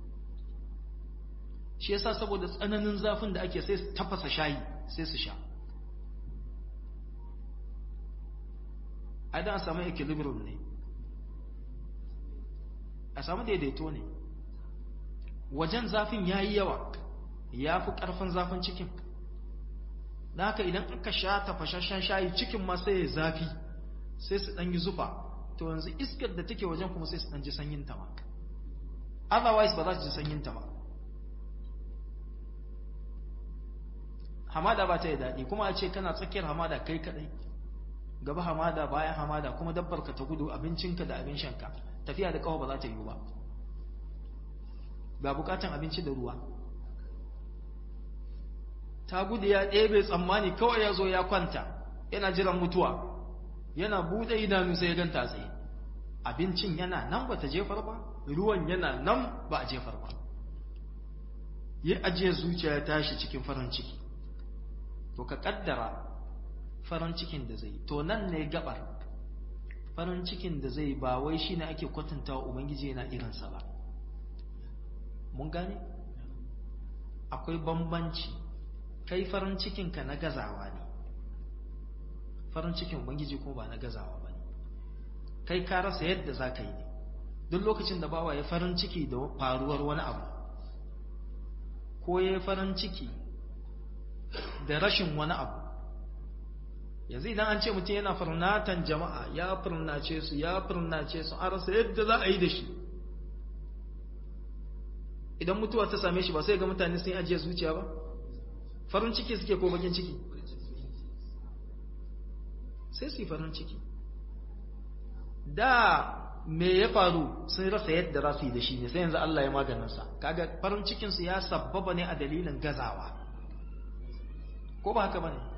shi yasa saboda tsananin zafin da ake sai su tafasa shayi sai su sha idan a samu equilibrium ne a samu daidaito ne wajen zafin ya yi yawa ya fi ƙarfin zafin cikin da haka idan aka sha tafashashen shayi cikin ma sai ya zafi sai su ɗan yi zufa to yanzu iskar da take wajen kuma sai su ɗan ji sanyin ta ma otherwise ba za su ji sanyin ta ba hamada ba ta yi daɗi kuma a ce kana tsakiyar hamada kai kaɗai gaba hamada bayan hamada kuma dabbar ka ta gudu abincinka da abin shanka tafiya da kawo ba za ta yiwu ba ga bukatan abinci da ruwa ta gudu ya ɗebe tsammani kawai ya zo ya kwanta yana jiran mutuwa yana buɗe idanu sai ya ganta tsaye abincin yana nan ba ta jefar ba ruwan yana nan ba a jefar ba yi ajiyar zuciya ya tashi cikin farin ciki to ka kaddara farin cikin da zai to nan ne gabar farin cikin da zai ba wai shine ake kwatanta wa ubangiji yana irinsa ba mun gane akwai bambanci kai farin cikinka na gazawa ne farin cikin ubangiji kuma ba na gazawa ba ne kai ka rasa yadda za ka yi ne duk lokacin da bawa ya farin ciki da faruwar wani abu ko ya farin ciki da rashin wani abu yanzu idan an ce mutum yana furnatan jama'a ya furnace su ya furnace su an rasa yadda za a yi da shi idan mutuwa ta same shi ba sai ga mutane sun ajiye zuciya ba farin ciki suke ko bakin ciki sai su yi farin ciki da me ya faru sun rasa yadda za su yi da shi ne sai yanzu Allah ya maganinsa kaga farin cikinsu ya sabbaba ne a dalilin gazawa ko ba haka ba ne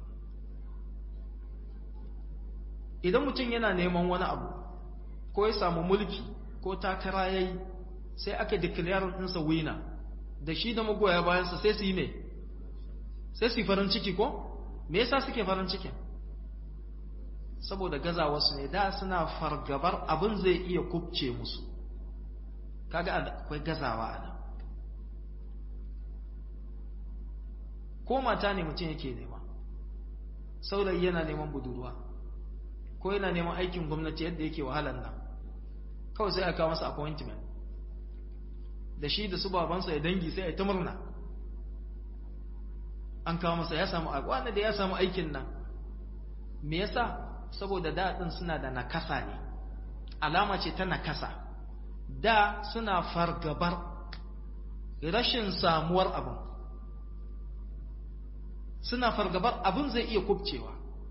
idan mutum yana neman wani abu ko ya samu mulki ko takara ya yi sai aka declare ɗinsa wina da shi da magoya bayansa sai su yi ne sai su yi farin ciki ko me yasa suke farin ciki saboda gazawarsu ne da suna fargabar abin zai iya kubce musu kaga akwai gazawa a nan ko mata ne mutum yake nema saurayi yana neman budurwa ko yana neman aikin gwamnati yadda yake wahalar nan kawai sai a kawo masa appointment da shi da su babansa ya dangi sai ya ta murna an kawo masa ya samu wanda da ya samu aikin nan me yasa saboda daɗin suna da nakasa ne alama ce ta nakasa da suna fargabar rashin samuwar abin suna fargabar abin zai iya kubcewa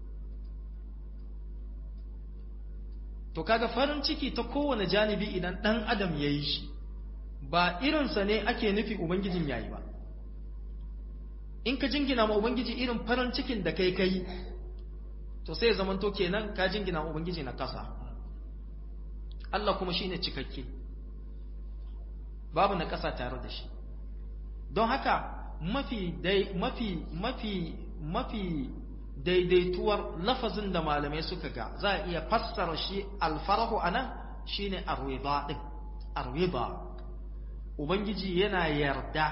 to kaga farin ciki ta kowane janibi idan ɗan adam ya yi shi ba irinsa ne ake nufi ubangijin yayi ba in ka jingina ma ubangiji irin farin cikin da kai kai to sai ya zamanto kenan ka jingina ma ubangiji na kasa Allah kuma shine cikakke babu na kasa tare da shi don haka mafi dai mafi mafi mafi daidaituwar lafazin da malamai suka ga za a iya fassara shi alfarahu anan shine arwida din arwida ubangiji yana yarda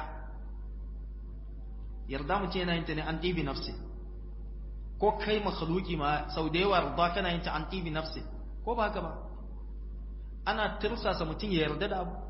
yarda mutum yana yin ta ne an ɗibi nafsi ko kai makhluki ma sau da yawa yarda kana yin ta an ɗibi nafsi ko ba haka ba ana tirsasa mutum ya yarda da abu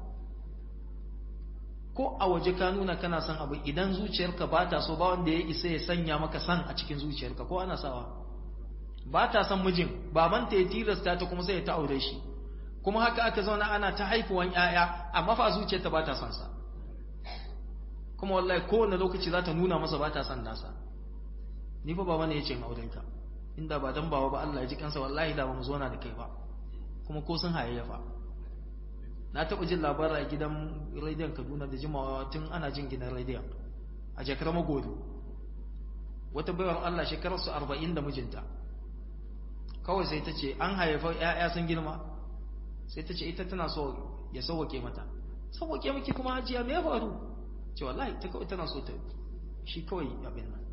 ko a waje ka nuna kana son abu idan zuciyarka ba ta so ba wanda ya isa ya sanya maka san a cikin zuciyarka ko ana sawa ba ta son mijin babanta ya tilasta ta kuma sai ya ta aure shi kuma haka aka zauna ana ta haifuwan ƴaƴa amma fa zuciyarta ba ta son sa kuma wallahi kowane lokaci za ta nuna masa ba ta son nasa ni fa baba ne ya ce auren ka inda ba dan bawa ba Allah ya ji kansa wallahi da ba mu zauna da kai ba kuma ko sun hayayyafa na taɓa jin labarin a gidan rediyon Kaduna da jimawa tun ana jin gidan rediyon a jakar magodo wata baiwar Allah shekararsu arba'in da mijinta kawai sai ta ce an haifa ‘ya'ya sun girma sai ta ce ita tana so ya sauwake mata sauwake maki kuma hajiya me ya faru ce wallahi ta kawai tana so ta shi kawai abin nan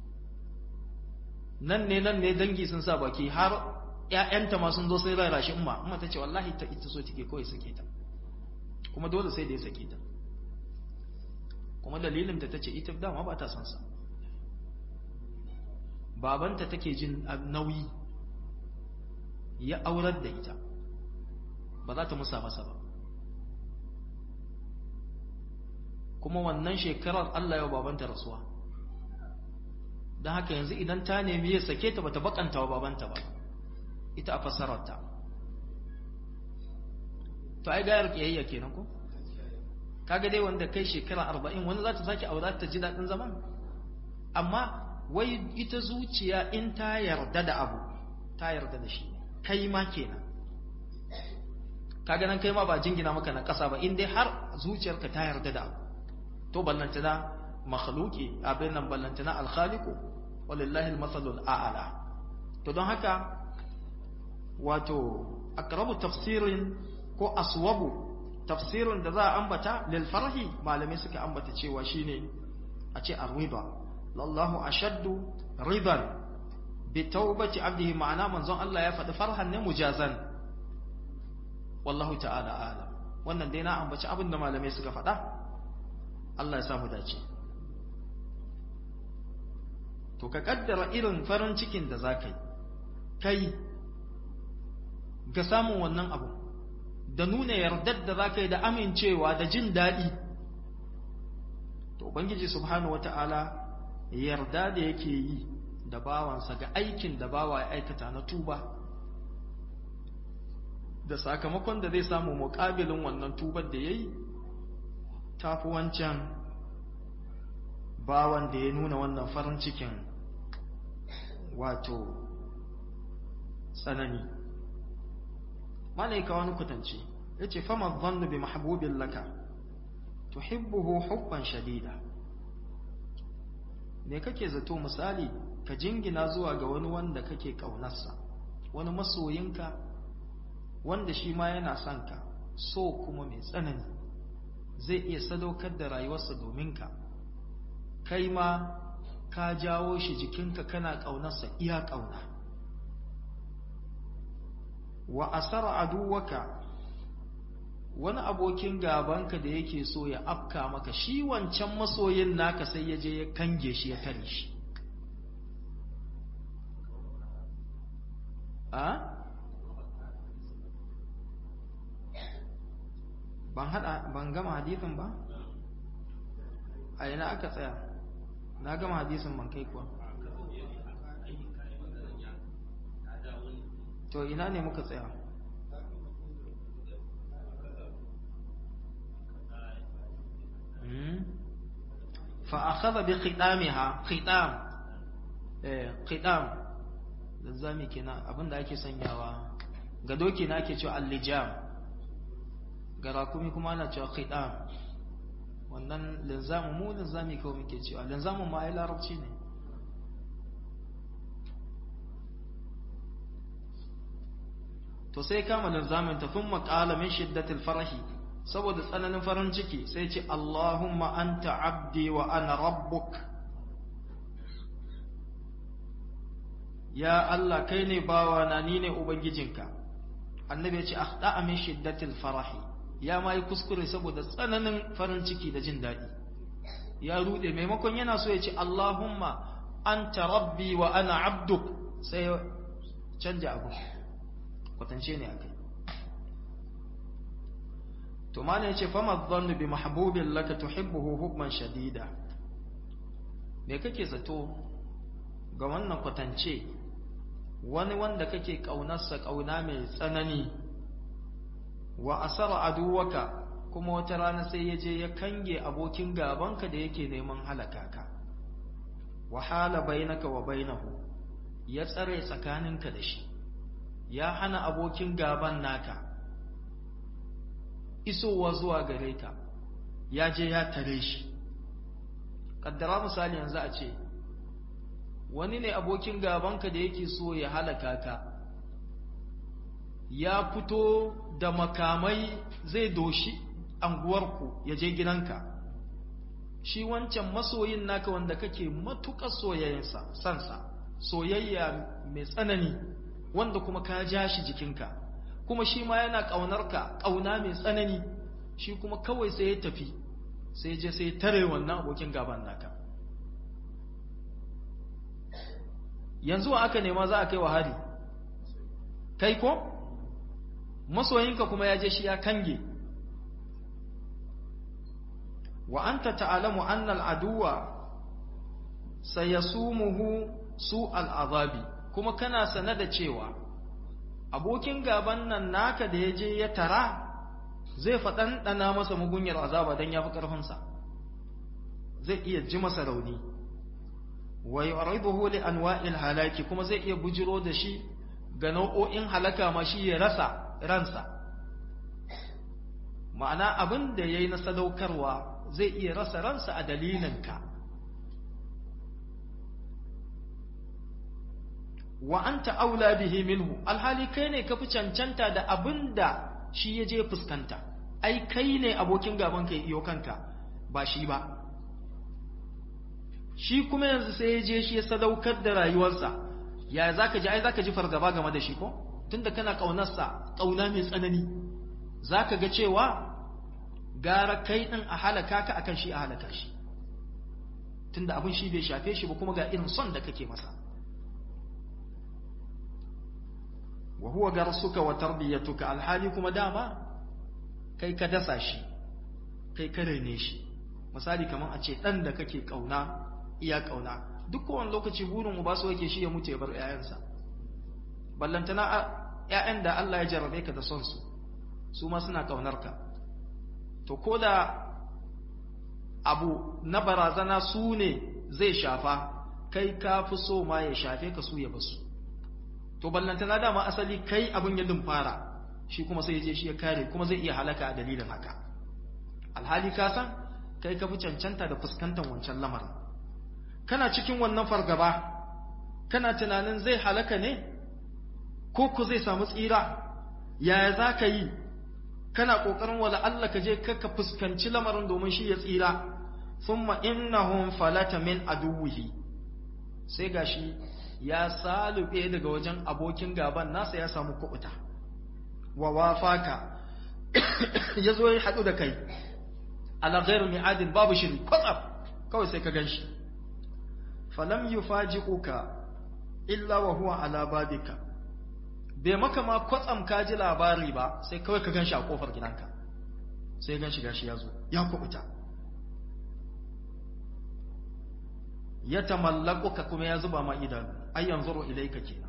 nan ne nan ne dangi sun sa baki har ‘ya'yanta ma sun zo sai rara shi umma umma ta ce wallahi ta ita so take kawai sake ta kuma dole sai da ya sake ta kuma dalilin ta ce ita dama ba ta son sa babanta take jin nauyi ya aurar da ita ba za ta musa masa ba kuma wannan shekarar Allah ya babanta rasuwa don haka yanzu idan ta nemi ya sake ta bata bakanta wa babanta ba ita a fassararta to ai gayar kiyayya kenan ko kaga dai wanda kai shekara arba'in wani za ta sake aura ta ji daɗin zaman amma wai ita zuciya in ta yarda da abu ta yarda da shi kai ma kenan kaga nan kai ma ba jingina maka na ƙasa ba in dai har zuciyarka ta yarda da abu to ballantana makhluki abin nan ballantana alkhaliqu walillahi almathalul a'la to don haka wato aqrabu tafsirin ko aswabu tafsirin da za a ambata lil farhi malamai suka ambata cewa shine a ce arwiba lallahu ashaddu ridan bi taubati abdihi ma'ana manzon Allah ya faɗi farhan ne mujazan wallahu ta'ala alam wannan dai na ambaci abin da malamai suka faɗa Allah ya samu dace to ka kaddara irin farin cikin da za ka yi kai ga samun wannan abu da nuna yardar da za ka yi da amincewa da jin daɗi to ubangiji subhanahu wata'ala yarda da yake yi da bawansa ga aikin da bawa ya aikata na tuba da sakamakon da zai samu muƙabilin wannan tubar da ya yi tafi wancan bawan da ya nuna wannan farin cikin wato tsanani malaika wani kwatance ya ce fama zannu bi mahabubin laka tuhibbuhu hubban shadida me kake zato misali ka jingina zuwa ga wani wanda kake ƙaunarsa wani masoyinka wanda shi ma yana son ka so kuma mai tsanani zai iya sadaukar da rayuwarsa domin ka kai ma ka jawo shi jikinka kana ƙaunarsa iya ƙauna wa asara aduwaka wani abokin gabanka da yake so ya afka maka shi wancan masoyin naka sai ya je ya kange shi ya tare shi a ban hada ban gama hadisin ba a ina aka tsaya na gama hadisin ban kai kuwa to ina ne muka tsaya فأخذ بختامها ختام ختام zami kenan abinda ake sanyawa ga doki na ake cewa allijam ga rakumi kuma ana cewa khitam wannan linzamu mu linzami kawai muke cewa linzamun ma ai larabci ne to sai kama linzamin ta thumma qala min shiddatil farahi saboda tsananin farin ciki sai ce Allahumma anta abdi wa ana rabbuk ya Allah kai ne bawa na ni ne ubangijinka annabi ya ce akhta'a min shiddatil farahi ya mai kuskure saboda tsananin farin ciki da jin daɗi ya rude maimakon yana so ya ce Allahumma anta rabbi wa ana abduk sai canja abu kwatance ne akai to mana yace fama dhannu bi mahbubin laka tuhibbuhu hubban shadida me kake zato ga wannan kwatance wani wanda kake kaunarsa kauna mai tsanani wa asara aduwaka kuma wata rana sai ya je ya kange abokin gabanka da yake neman halaka ka wa hala bainaka wa bainahu ya tsare tsakaninka da shi ya hana abokin gaban naka isowa zuwa gare ka ya je ya tare shi kaddara misali yanzu a ce wani ne abokin gabanka da yake so ya halaka ka ya fito da makamai zai doshi anguwarku ya je gidanka shi wancan masoyin naka wanda kake matuƙar soyayensa sansa soyayya mai tsanani wanda kuma ka ja shi jikinka kuma shi ma yana ƙaunarka ƙauna mai tsanani shi kuma kawai sai ya tafi sai je sai tare wannan abokin gaban naka yanzu aka nema za a kai wa hari kai ko masoyinka kuma ya je shi ya kange wa anta ta'lamu anna al-aduwa sayasumuhu su al-azabi kuma kana sane da cewa abokin gaban nan naka da ya je ya tara zai faɗan ɗana masa mugunyar azaba don ya fi ƙarfinsa zai iya ji masa rauni wa yu'riduhu li anwa'il halaki kuma zai iya bujiro da shi ga nau'o'in halaka ma shi ya rasa ransa ma'ana abin da yayi na sadaukarwa zai iya rasa ransa a dalilinka wa anta aula bihi minhu alhali kai ne kafi cancanta da abinda shi ya je fuskanta ai kai ne abokin gaban kai iyo kanka ba shi ba shi kuma yanzu sai ya je shi ya sadaukar da rayuwarsa ya zaka ji ai zaka ji fargaba game da shi ko tunda kana kaunarsa kauna mai tsanani zaka ga cewa gara kai din a halaka ka akan shi a halaka shi tunda abin shi bai shafe shi ba kuma ga irin son da kake masa wa huwa garsuka wa tarbiyatuka alhali kuma dama kai ka dasa shi kai ka rene shi misali kaman a ce dan da kake kauna iya kauna duk kowane lokaci burin uba so yake shi ya mutu ya bar ƴaƴansa ballantana ƴaƴan da Allah ya jarrabe ka da son su su ma suna kaunar ka to ko da abu na barazana su ne zai shafa kai ka fi so ma ya shafe ka su ya basu to ballantana dama asali kai abin ya fara shi kuma sai je shi ya kare kuma zai iya halaka a dalilin haka alhali ka san kai ka fi cancanta da fuskantar wancan lamarin kana cikin wannan fargaba kana tunanin zai halaka ne ko ku zai samu tsira yaya za ka yi kana ƙoƙarin wala Allah ka je ka fuskanci lamarin domin shi ya tsira thumma innahum falata min aduwwihi sai gashi ya salube daga wajen abokin gaban nasa ya samu kubuta wa wafaka ya zo ya haɗu da kai ala ghairu mi'adin babu shiri kwatsam kawai sai ka gan shi falam yufaji'uka illa wa huwa ala babika bai maka ma kwatsam ka ji labari ba sai kawai ka gan shi a kofar gidanka sai gan shi gashi ya zo ya kubuta ya tamallakuka kuma ya zuba ma idanu ay yanzuru ilayka kenan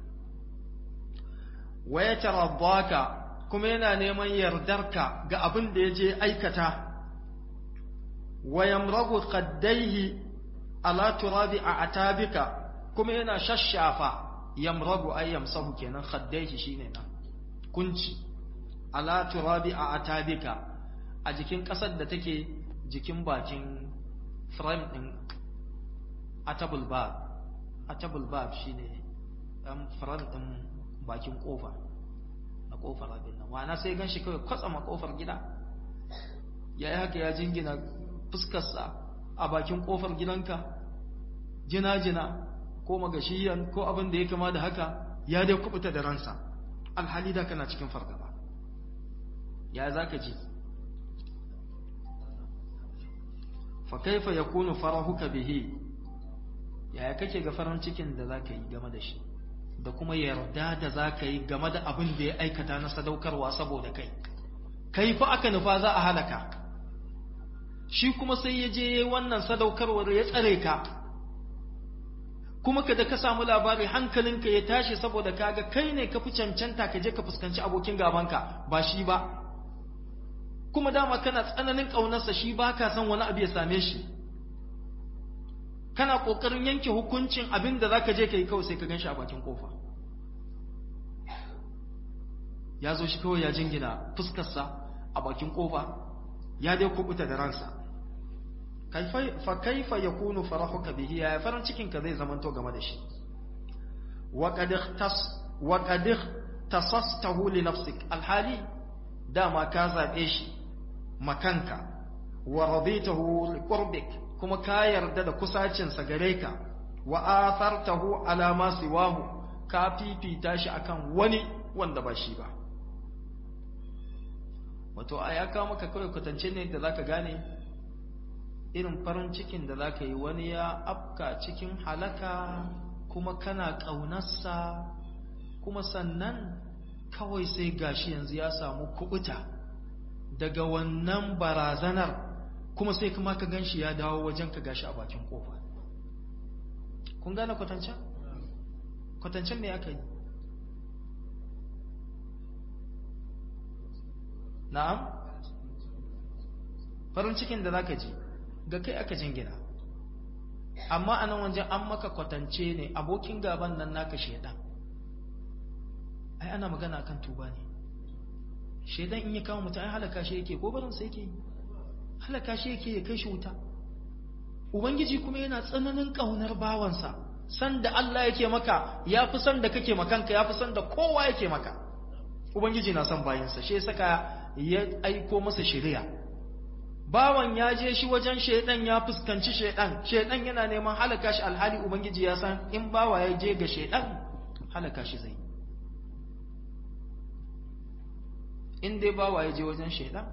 wa ya taraddaka kuma yana neman yardarka ga abin da yaje aikata wa yamragu qaddaihi ala turabi a atabika kuma yana shashafa yamragu ay yamsahu kenan qaddaihi shine nan kunci ala turabi a atabika a jikin kasar da take jikin bakin frame din atabul bab atabul bab shine dan frame din bakin kofa na kofar abin nan wana sai gan shi kawai kwatsama kofar gida ya yi haka ya jingina fuskarsa a bakin kofar gidanka jina-jina ko magashiyan ko abin da ya kama da haka ya dai kubuta da ransa alhali da kana cikin fargaba ya za ka ji fa kaifa yakunu farahuka bihi yaya kake ga farin cikin da za ka yi game da shi da kuma yarda da za ka yi game da abin da ya aikata na sadaukarwa saboda kai kai fa aka nufa za a halaka shi kuma sai ya je wannan sadaukarwar ya tsare ka kuma ka da ka samu labari hankalinka ya tashi saboda kaga kai ne ka fi cancanta ka je ka fuskanci abokin gabanka ba shi ba kuma dama kana tsananin ƙaunarsa shi ba ka san wani abu ya same shi kana ƙoƙarin yanke hukuncin abin da za ka je ka yi kawai sai ka gan shi a bakin ƙofa ya zo shi kawai ya jingina fuskarsa a bakin ƙofa ya dai kubuta da ransa fa kaifa ya kunu farahuka bihi ya farin cikinka zai zamanto game da shi wa qad tasastahu li nafsik alhali dama ka zabe shi makanka wa raditahu li qurbik kuma ka yarda da kusacinsa gare ka wa athartahu ala ma siwahu ka fifita shi akan wani wanda ba shi ba wato aya ka maka kawai kwatance ne da zaka gane irin farin cikin da zaka yi wani ya afka cikin halaka kuma kana ƙaunarsa kuma sannan kawai sai gashi yanzu ya samu kubuta daga wannan barazanar kuma sai kuma ka ganshi ya dawo wajen ka gashi a bakin kofa kun gane kwatancen? kwatancen me aka yi na'am farin cikin da zaka ji ga kai aka jingina amma a nan wajen an maka kwatance ne abokin gaban nan naka shaidan ai ana magana kan tuba ne shaidan in ya kawo mutum ai halaka shi yake ko barin sai yake halaka shi yake ya kai shi wuta ubangiji kuma yana tsananin kaunar bawansa san da Allah yake maka ya fi san da kake makanka ya fi san da kowa yake maka ubangiji na son bayinsa shi saka ya aiko masa shari'a bawan ya je shi wajen shaidan ya fuskanci shaidan shaidan yana neman halaka shi alhali ubangiji ya san in bawa ya je ga shaidan halaka shi zai in dai bawa ya je wajen shaidan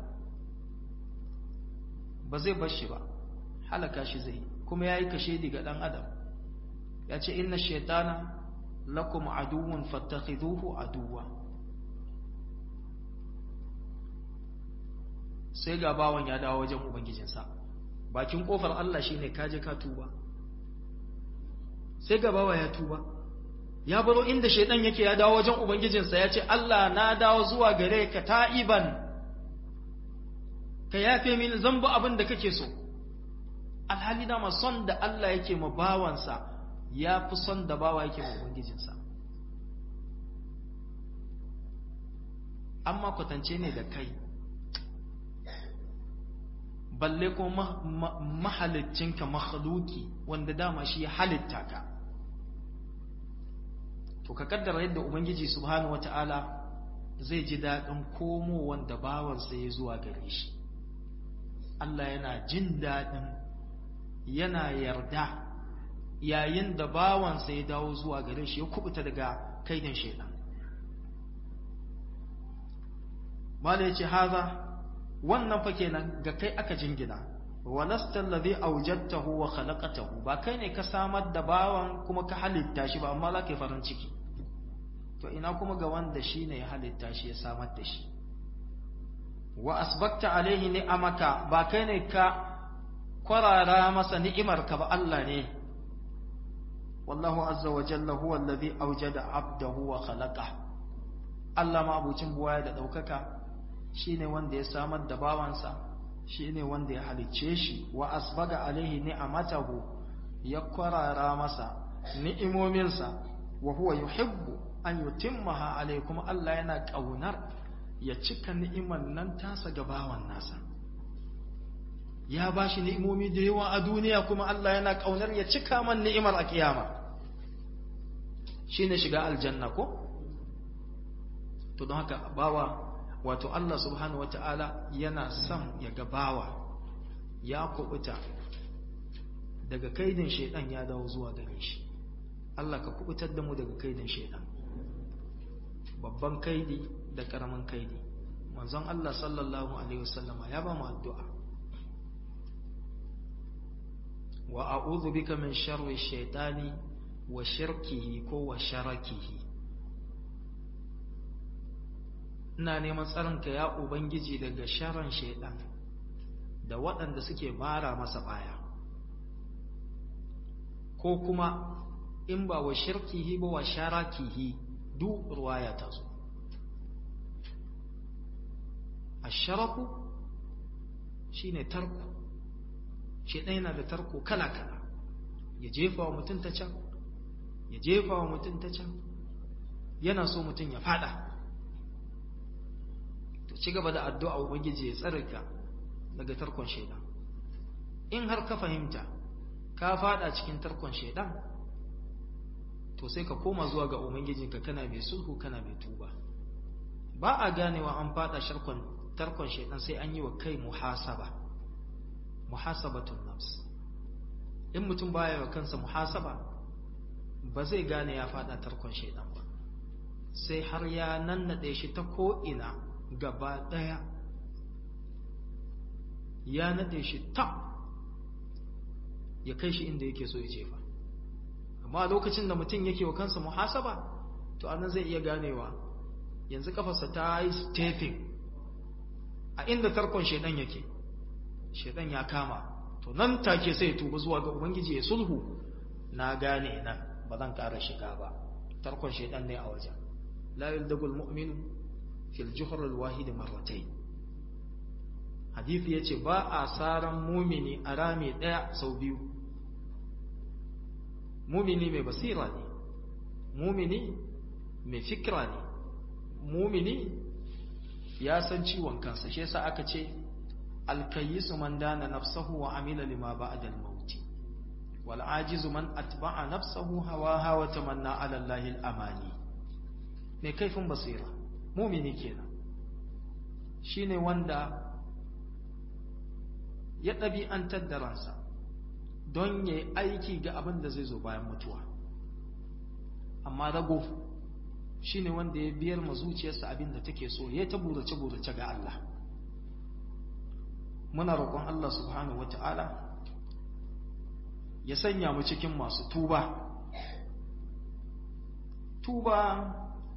ba zai bar shi ba halaka shi zai kuma ya yi kashe ga dan adam ya ce inna shaitana lakum aduwwun fattakhiduhu aduwwa sai ga bawan ya dawo wajen ubangijinsa bakin kofar Allah shine kaje ka tuba sai ga bawa ya tuba ya baro inda shaidan yake ya dawo wajen ubangijinsa ya ce Allah na dawo zuwa gare ka ta'iban ka yafe mini zamba abin da kake so alhali dama son da Allah yake ma bawansa ya fi son da bawa yake ma ubangijinsa amma kwatance ne da kai balle ko mahalicinka mahaluki wanda dama shi ya halitta ka to ka kaddara yadda ubangiji subhanahu wata'ala zai ji daɗin komo wanda bawansa ya zuwa gare shi Allah yana jin daɗin yana yarda yayin da bawansa ya dawo zuwa gare shi ya kubuta daga kaidan shaidan mala yace haza wannan fa kenan ga kai aka jingina walasta alladhi awjadtahu wa khalaqatahu ba kai ne ka samar da bawan kuma ka halitta shi ba amma za ka yi farin ciki to ina kuma ga wanda shi ne ya halitta shi ya samar da shi wa asbakta alaihi ni'amaka ba kai ne ka kwarara masa ni'imarka ba Allah ne wallahu azza wa jalla huwa alladhi awjada abdahu wa khalaqa Allah ma abucin buwaya da daukaka shine wanda ya samar da bawansa shine wanda ya halicce shi wa asbaga alaihi ni'amatahu ya kwarara masa ni'imominsa wa huwa yuhibbu an yutimmaha alaihi kuma Allah yana kaunar ya cika ni'iman nan tasa ga bawan nasa ya bashi ni'imomi da yawa a duniya kuma Allah yana kaunar ya cika man ni'imar a kiyama shine shiga aljanna ko to don haka bawa wato Allah subhanahu wata'ala yana son ya ga bawa ya kubuta daga kaidin shaidan ya dawo zuwa gare shi Allah ka kubutar da mu daga kaidin shaidan babban kaidi da karamin kaidi manzon Allah sallallahu alaihi wasallama ya ba mu addu'a wa a'udhu bika min sharri shaitani wa shirkihi ko wa sharakihi ina neman tsarinka ya ubangiji daga sharan shaidan da waɗanda suke mara masa baya ko kuma in ba wa shirkihi ba wa sharakihi duk ruwaya ta zo asharaku shine tarko shaidan yana da tarko kala-kala ya jefa wa mutum ta can ya jefa wa mutum ta can yana so mutum ya fada to ci gaba da addu'a ubangiji ya tsarka daga tarkon shaidan in har ka fahimta ka fada cikin tarkon shaidan to sai ka koma zuwa ga ubangijinka kana mai sulhu kana mai tuba ba a ganewa an fada sharkon tarkon shaidan sai an yi wa kai muhasaba muhasabatun nafs in mutum baya wa kansa muhasaba ba zai gane ya fada tarkon shaidan ba sai har ya nannade shi ta ko'ina gaba ɗaya ya nade shi ta ya kai shi inda yake so ya jefa amma lokacin da mutum yake wa kansa muhasaba to anan zai iya ganewa yanzu kafarsa ta yi stephen a inda tarkon shaidan yake shaidan ya kama to nan take sai ya tuba zuwa ga ubangiji ya sulhu na gane nan ba zan ƙara shiga ba tarkon shaidan ne a wajen la yuldagul mu'minu fil juhr al wahid marratayn hadisi yace ba a saran mumini a rami daya sau biyu mumini mai basira ne mumini mai fikra ne mumini ya san ciwon kansa shi yasa aka ce alkayyisu man dana nafsahu wa amila lima ba'da al-maut wal ajizu man atba'a nafsahu hawaha wa tamanna ala allahi al-amani mai kaifin basira mumini kenan shine wanda ya ɗabi'antar da ransa don ya aiki ga abin da zai zo bayan mutuwa amma rago shine wanda ya biyar ma zuciyarsa abin da take so ya ta burace-burace ga Allah muna roƙon Allah subhanahu wata'ala ya sanya mu cikin masu tuba tuba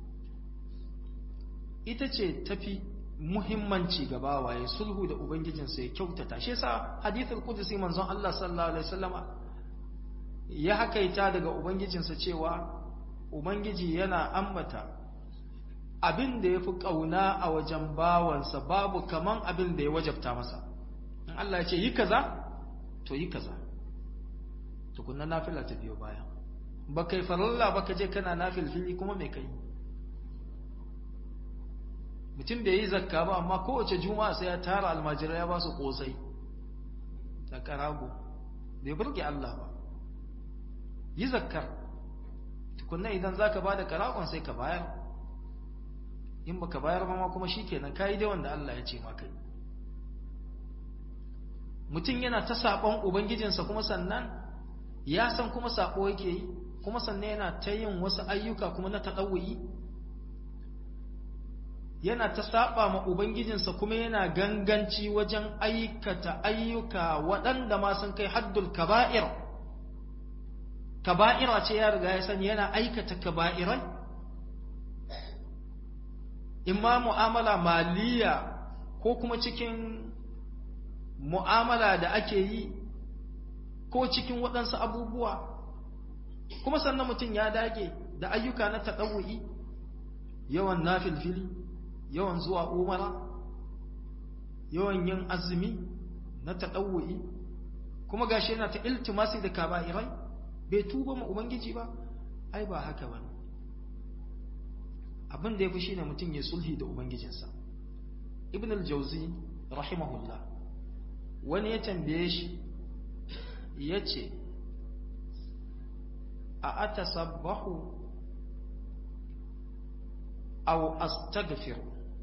ita ce tafi muhimmanci ga bawaye sulhu da ubangijinsa ya kyautata shi yasa hadithul qudsi manzon Allah sallallahu alaihi wasallama ya hakaita daga ubangijinsa cewa ubangiji yana ambata abin da yafi kauna a wajen bawansa babu kaman abin da ya wajabta masa in Allah ya ce yi kaza to yi kaza tukunna nafila ta biyo baya ba kai faralla ba ka je kana nafilfili kuma me kai mutum bai yi zakka ba amma kowace juma'a sai ya tara almajirai ya ba su kosai da karago bai burge Allah ba yi zakkar tukunna idan zaka bada karagon sai ka bayar in baka bayar ba ma kuma shikenan kai dai wanda Allah ya ce maka yi mutum yana ta saɓon ubangijinsa kuma sannan ya san kuma saɓo yake yi kuma sannan yana ta yin wasu ayyuka kuma na taɗawuyi yana ta saba ma ubangijinsa kuma yana ganganci wajen aikata ayyuka waɗanda ma sun kai haddul kaba'ir kaba'ira ce ya riga ya sani yana aikata kaba'irai imma mu'amala maliya ko kuma cikin mu'amala da ake yi ko cikin waɗansu abubuwa kuma sannan mutum ya dage da ayyuka na taɗawu'i yawan nafilfili yawan zuwa umara yawan yin azumi na taɗawu'i kuma gashi yana ta iltimasi da kaba'irai bai tuba ma ubangiji ba ai ba haka ba abin da ya fi shine mutum ya sulhi da ubangijinsa ibn al-jauzi rahimahullah wani ya tambaye shi ya ce a atasabbahu aw astaghfir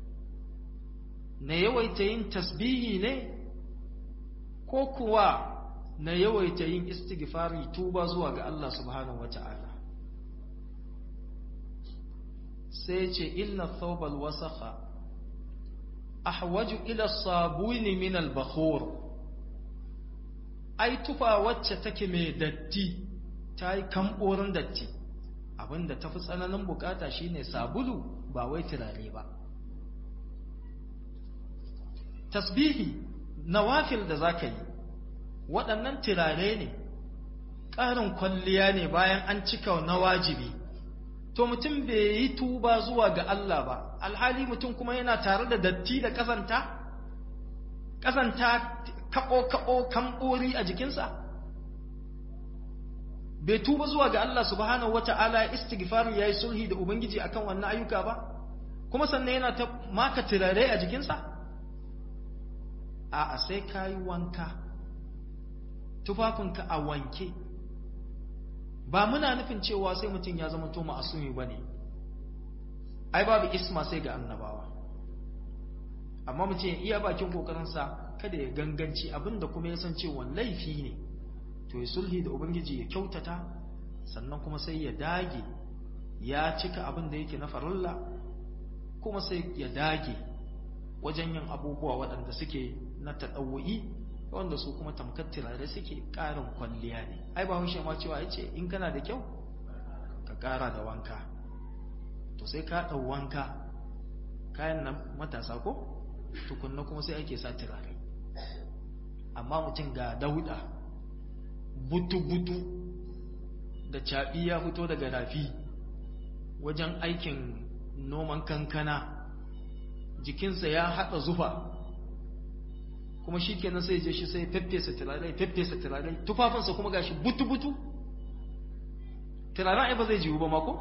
na yawaita yin tasbihi ne ko kuwa na yawaita yin istighfari tuba zuwa ga Allah subhanahu wata'ala sai ce inna thawbal wasakha ahwaju ila sabuni min al-bakhur ai tufa wacce take mai datti ta yi kamborin datti abinda tafi tsananin bukata shine sabulu ba wai turare ba tasbihi nawafil da zaka yi waɗannan turare ne ƙarin kwalliya ne bayan an cika na wajibi to mutum bai yi tuba zuwa ga Allah ba alhali mutum kuma yana tare da datti da ƙazanta ƙazanta kaɓo-kaɓo kamɓori a jikinsa bai tuba zuwa ga Allah subhanahu wata'ala ya istighfari ya yi sulhi da Ubangiji akan wannan ayyuka ba kuma sannan yana ta maka turare a jikinsa a sai ka yi wanka tufafinka a wanke ba muna nufin cewa sai mutum ya zama to ma'asumi ba ne ai babu isma sai ga annabawa amma mutum ya iya bakin kokarinsa kada ya ganganci abinda kuma ya san cewa laifi ne to ya sulhi da ubangiji ya kyautata sannan kuma sai ya dage ya cika abin da yake na farilla kuma sai ya dage wajen yin abubuwa waɗanda suke na taɗawo'i wanda su kuma tamkar turare suke ƙarin kwalliya ne ai ba haushe ma cewa ya ce in kana da kyau ka ƙara da wanka to sai ka ɗau wanka kayan nan matasa ko tukunna kuma sai ake sa turare amma mutum ga dauda butu-butu da caɓi ya fito daga rafi wajen aikin noman kankana jikinsa ya haɗa zufa kuma shi kenan sai je shi sai feffesa turare feffesa turare tufafinsa kuma gashi butu-butu turaren ai ba zai jiwu ba mako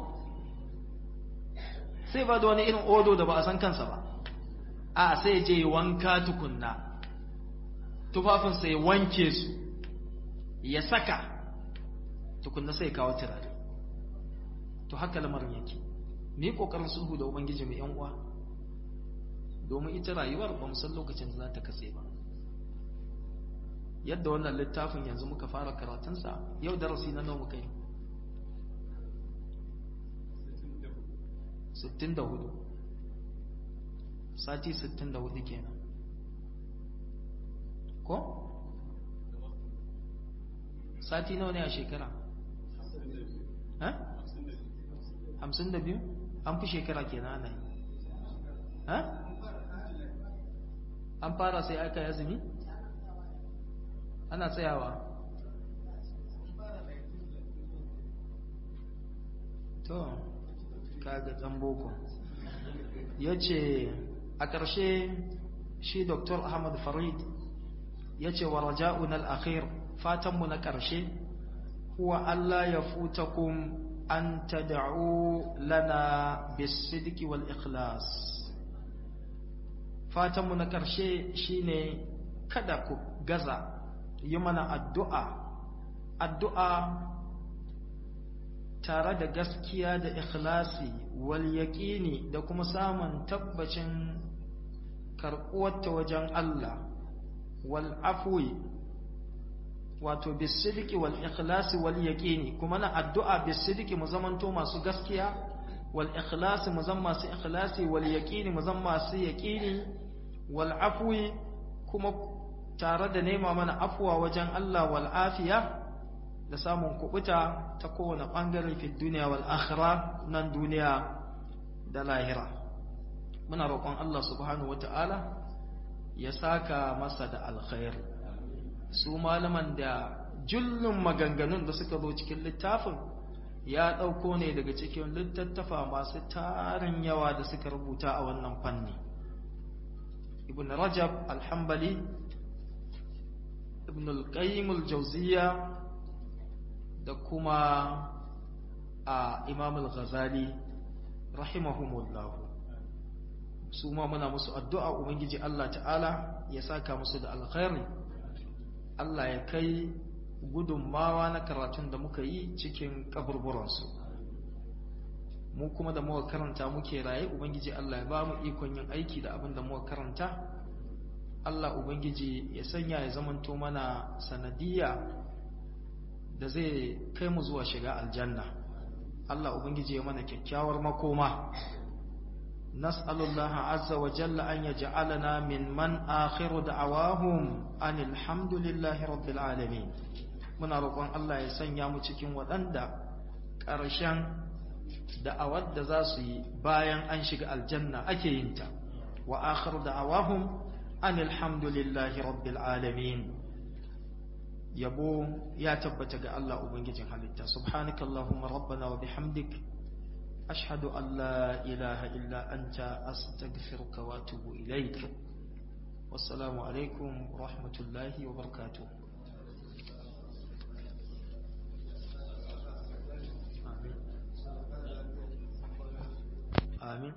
sai ba da wani irin odo da ba a san kansa ba a sai je wanka tukunna tufafinsa ya wanke su ya saka tukunna sai kawo turare to haka lamarin yake mu yi kokarin sulhu da ubangiji mai yan uwa domin ita rayuwar ba mu san lokacin da za ta katse ba yadda wannan littafin yanzu muka fara karatunsa yau darasi na nawa muka yi 64 sati 64 kenan ko? sati nawa ne a shekara? ha? 52 an fi shekara kenan ana yi ha? an fara sai aka yi azumi? ana tsayawa to kaga dan boko ya ce a ƙarshe shi dr ahmad farid ya ce wa raja'un al'akhir fatanmu na ƙarshe huwa Allah ya futakum an tada'u lana bisidiki wal ikhlas fatanmu na ƙarshe shine kada ku gaza yi mana addu'a addu'a tare da gaskiya da ikhlasi wal yaƙini da kuma samun tabbacin karɓuwarta wajen Allah wal afwi wato bisidiki wal ikhlasi wal yaƙini kuma na addu'a bisidiki mu zamanto masu gaskiya wal ikhlasi mu zan masu ikhlasi wal yaqini mu zan masu yaqini wal afwi kuma tare da nema mana afwa wajen Allah wal afiya da samun kubuta ta kowane bangare fi duniya wal akhirah nan duniya da lahira muna roƙon Allah subhanahu wata'ala ya saka masa da alkhair su malaman da jullun maganganun da suka zo cikin littafin ya ɗauko ne daga cikin littattafa masu tarin yawa da suka rubuta a wannan fanni ibn rajab alhambali ibn al-qayyim al-jawziya da kuma a imam al-ghazali rahimahumullah su ma muna musu addu'a ubangiji Allah ta'ala ya saka musu da alkhairi Allah ya kai gudunmawa na karatun da muka yi cikin kaburburansu mu kuma da muka karanta muke raye ubangiji Allah ya ba mu ikon yin aiki da abin da muka karanta Allah ubangiji ya sanya ya zamanto mana sanadiyya da zai kai mu zuwa shiga aljanna Allah ubangiji ya mana kyakkyawar makoma nas'alullaha azza wa jalla an yaj'alana min man akhiru da'awahum anil hamdulillahi rabbil alamin muna roƙon Allah ya sanya mu cikin waɗanda ƙarshen da'awar da za su yi bayan an shiga aljanna ake yin ta wa akhiru da'awahum anil hamdulillahi rabbil alamin yabo ya tabbata ga Allah ubangijin halitta subhanakallahumma rabbana wa bihamdik ashhadu an la ilaha illa anta astaghfiruka wa atubu ilaik wassalamu alaikum wa rahmatullahi wa barakatuh amin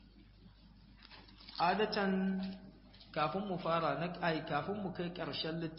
adatan kafin mu fara na ai kafin mu kai ƙarshen